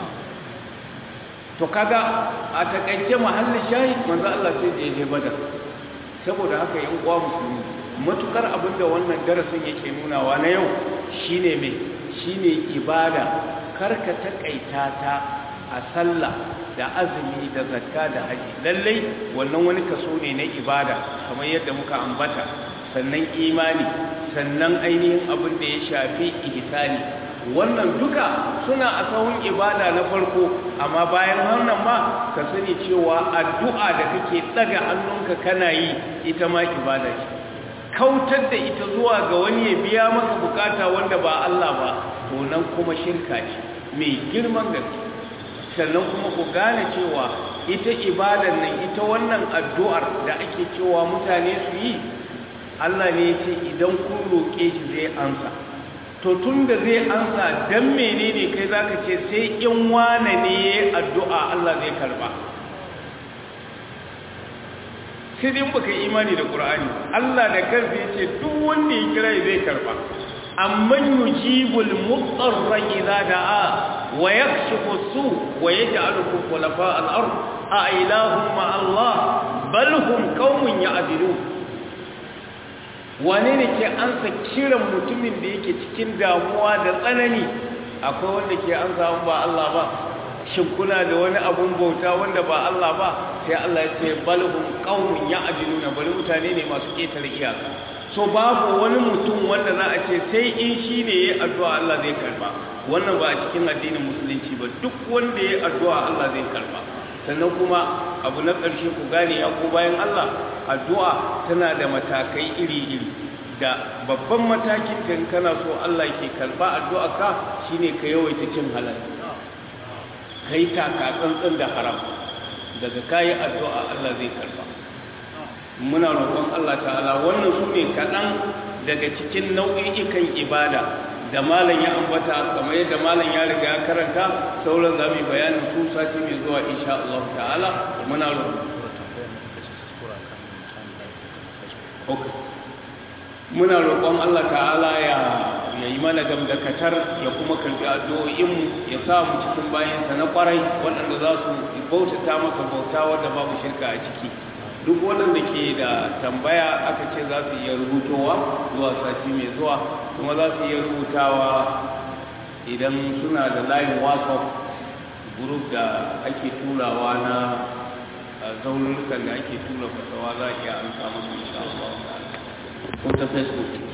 to kaga a takaice mahallin shayi manzo Allah sai da yaje badar saboda haka yan uwa musulmi matukar abinda wannan darasin yake nunawa na yau shine me shine ibada karka takaita ta a sallah da azumi da zakka da haji lallai wannan wani kaso ne na ibada kamar yadda muka ambata sannan imani sannan ainihin abin da ya shafi ihsani wannan duka suna a sahun ibada na farko amma bayan wannan ma ka sani cewa addu'a da kake daga hannunka kana yi ita ma ibada ce kautar da ita zuwa ga wani ya biya maka bukata wanda ba Allah ba to nan kuma shirka ce mai girman gaske sannan kuma ku gane cewa ita ibadan nan ita wannan addu'ar da ake cewa mutane su yi Allah ne ya ce idan kun roƙe shi zai ansa to tun da zai ansa dan menene kai zaka ce sai in wane ne addu'a Allah zai karba sai dai baka imani da Qur'ani Allah da kansa yace duk wanda ya kira zai karba amman yujibul mudarra idza da'a wa yakshifu su wa yaj'alukum khulafa al-ard a ilahum ma Allah bal hum qaumun ya'dilun wane ne ke ansa kiran mutumin da yake cikin damuwa da tsanani akwai wanda ke ansa ba Allah ba shin kuna da wani abun bauta wanda ba Allah ba sai Allah ya ce balhum qaumun ya'diluna bari mutane ne masu ketare iyaka so babu wani mutum wanda za a ce sai in shi ne ya addu'a Allah zai karba wannan ba a cikin addinin musulunci ba duk wanda ya addu'a Allah zai karba sannan kuma abu na ƙarshe ku gane ya ko bayan Allah addu'a tana da matakai iri-iri da babban matakin kan kana so Allah ke karba addu'a ka shine ka yawaita cin halal kai taka tsantsan da haram daga kayi addu'a Allah zai karba muna roƙon Allah ta'ala wannan su ne kaɗan daga cikin nau'i'ikan ibada da malam ya ambata kamar yadda malam ya riga ya karanta sauran za mu bayanin su sati mai zuwa insha Allah ta'ala muna roƙon muna roƙon Allah ta'ala ya ya yi mana gamdakatar ya kuma karɓi addu'o'inmu ya sa mu cikin bayansa na ƙwarai waɗanda za su bautata masa bauta wadda babu shirka a ciki duk waɗanda ke da tambaya aka ce za su iya rubutowa zuwa sati mai zuwa kuma za su iya rubutawa idan suna da layin whatsapp group da ake turawa na zaunukan da ake tura fasawa za a iya amsa masu insha Allah ko ta facebook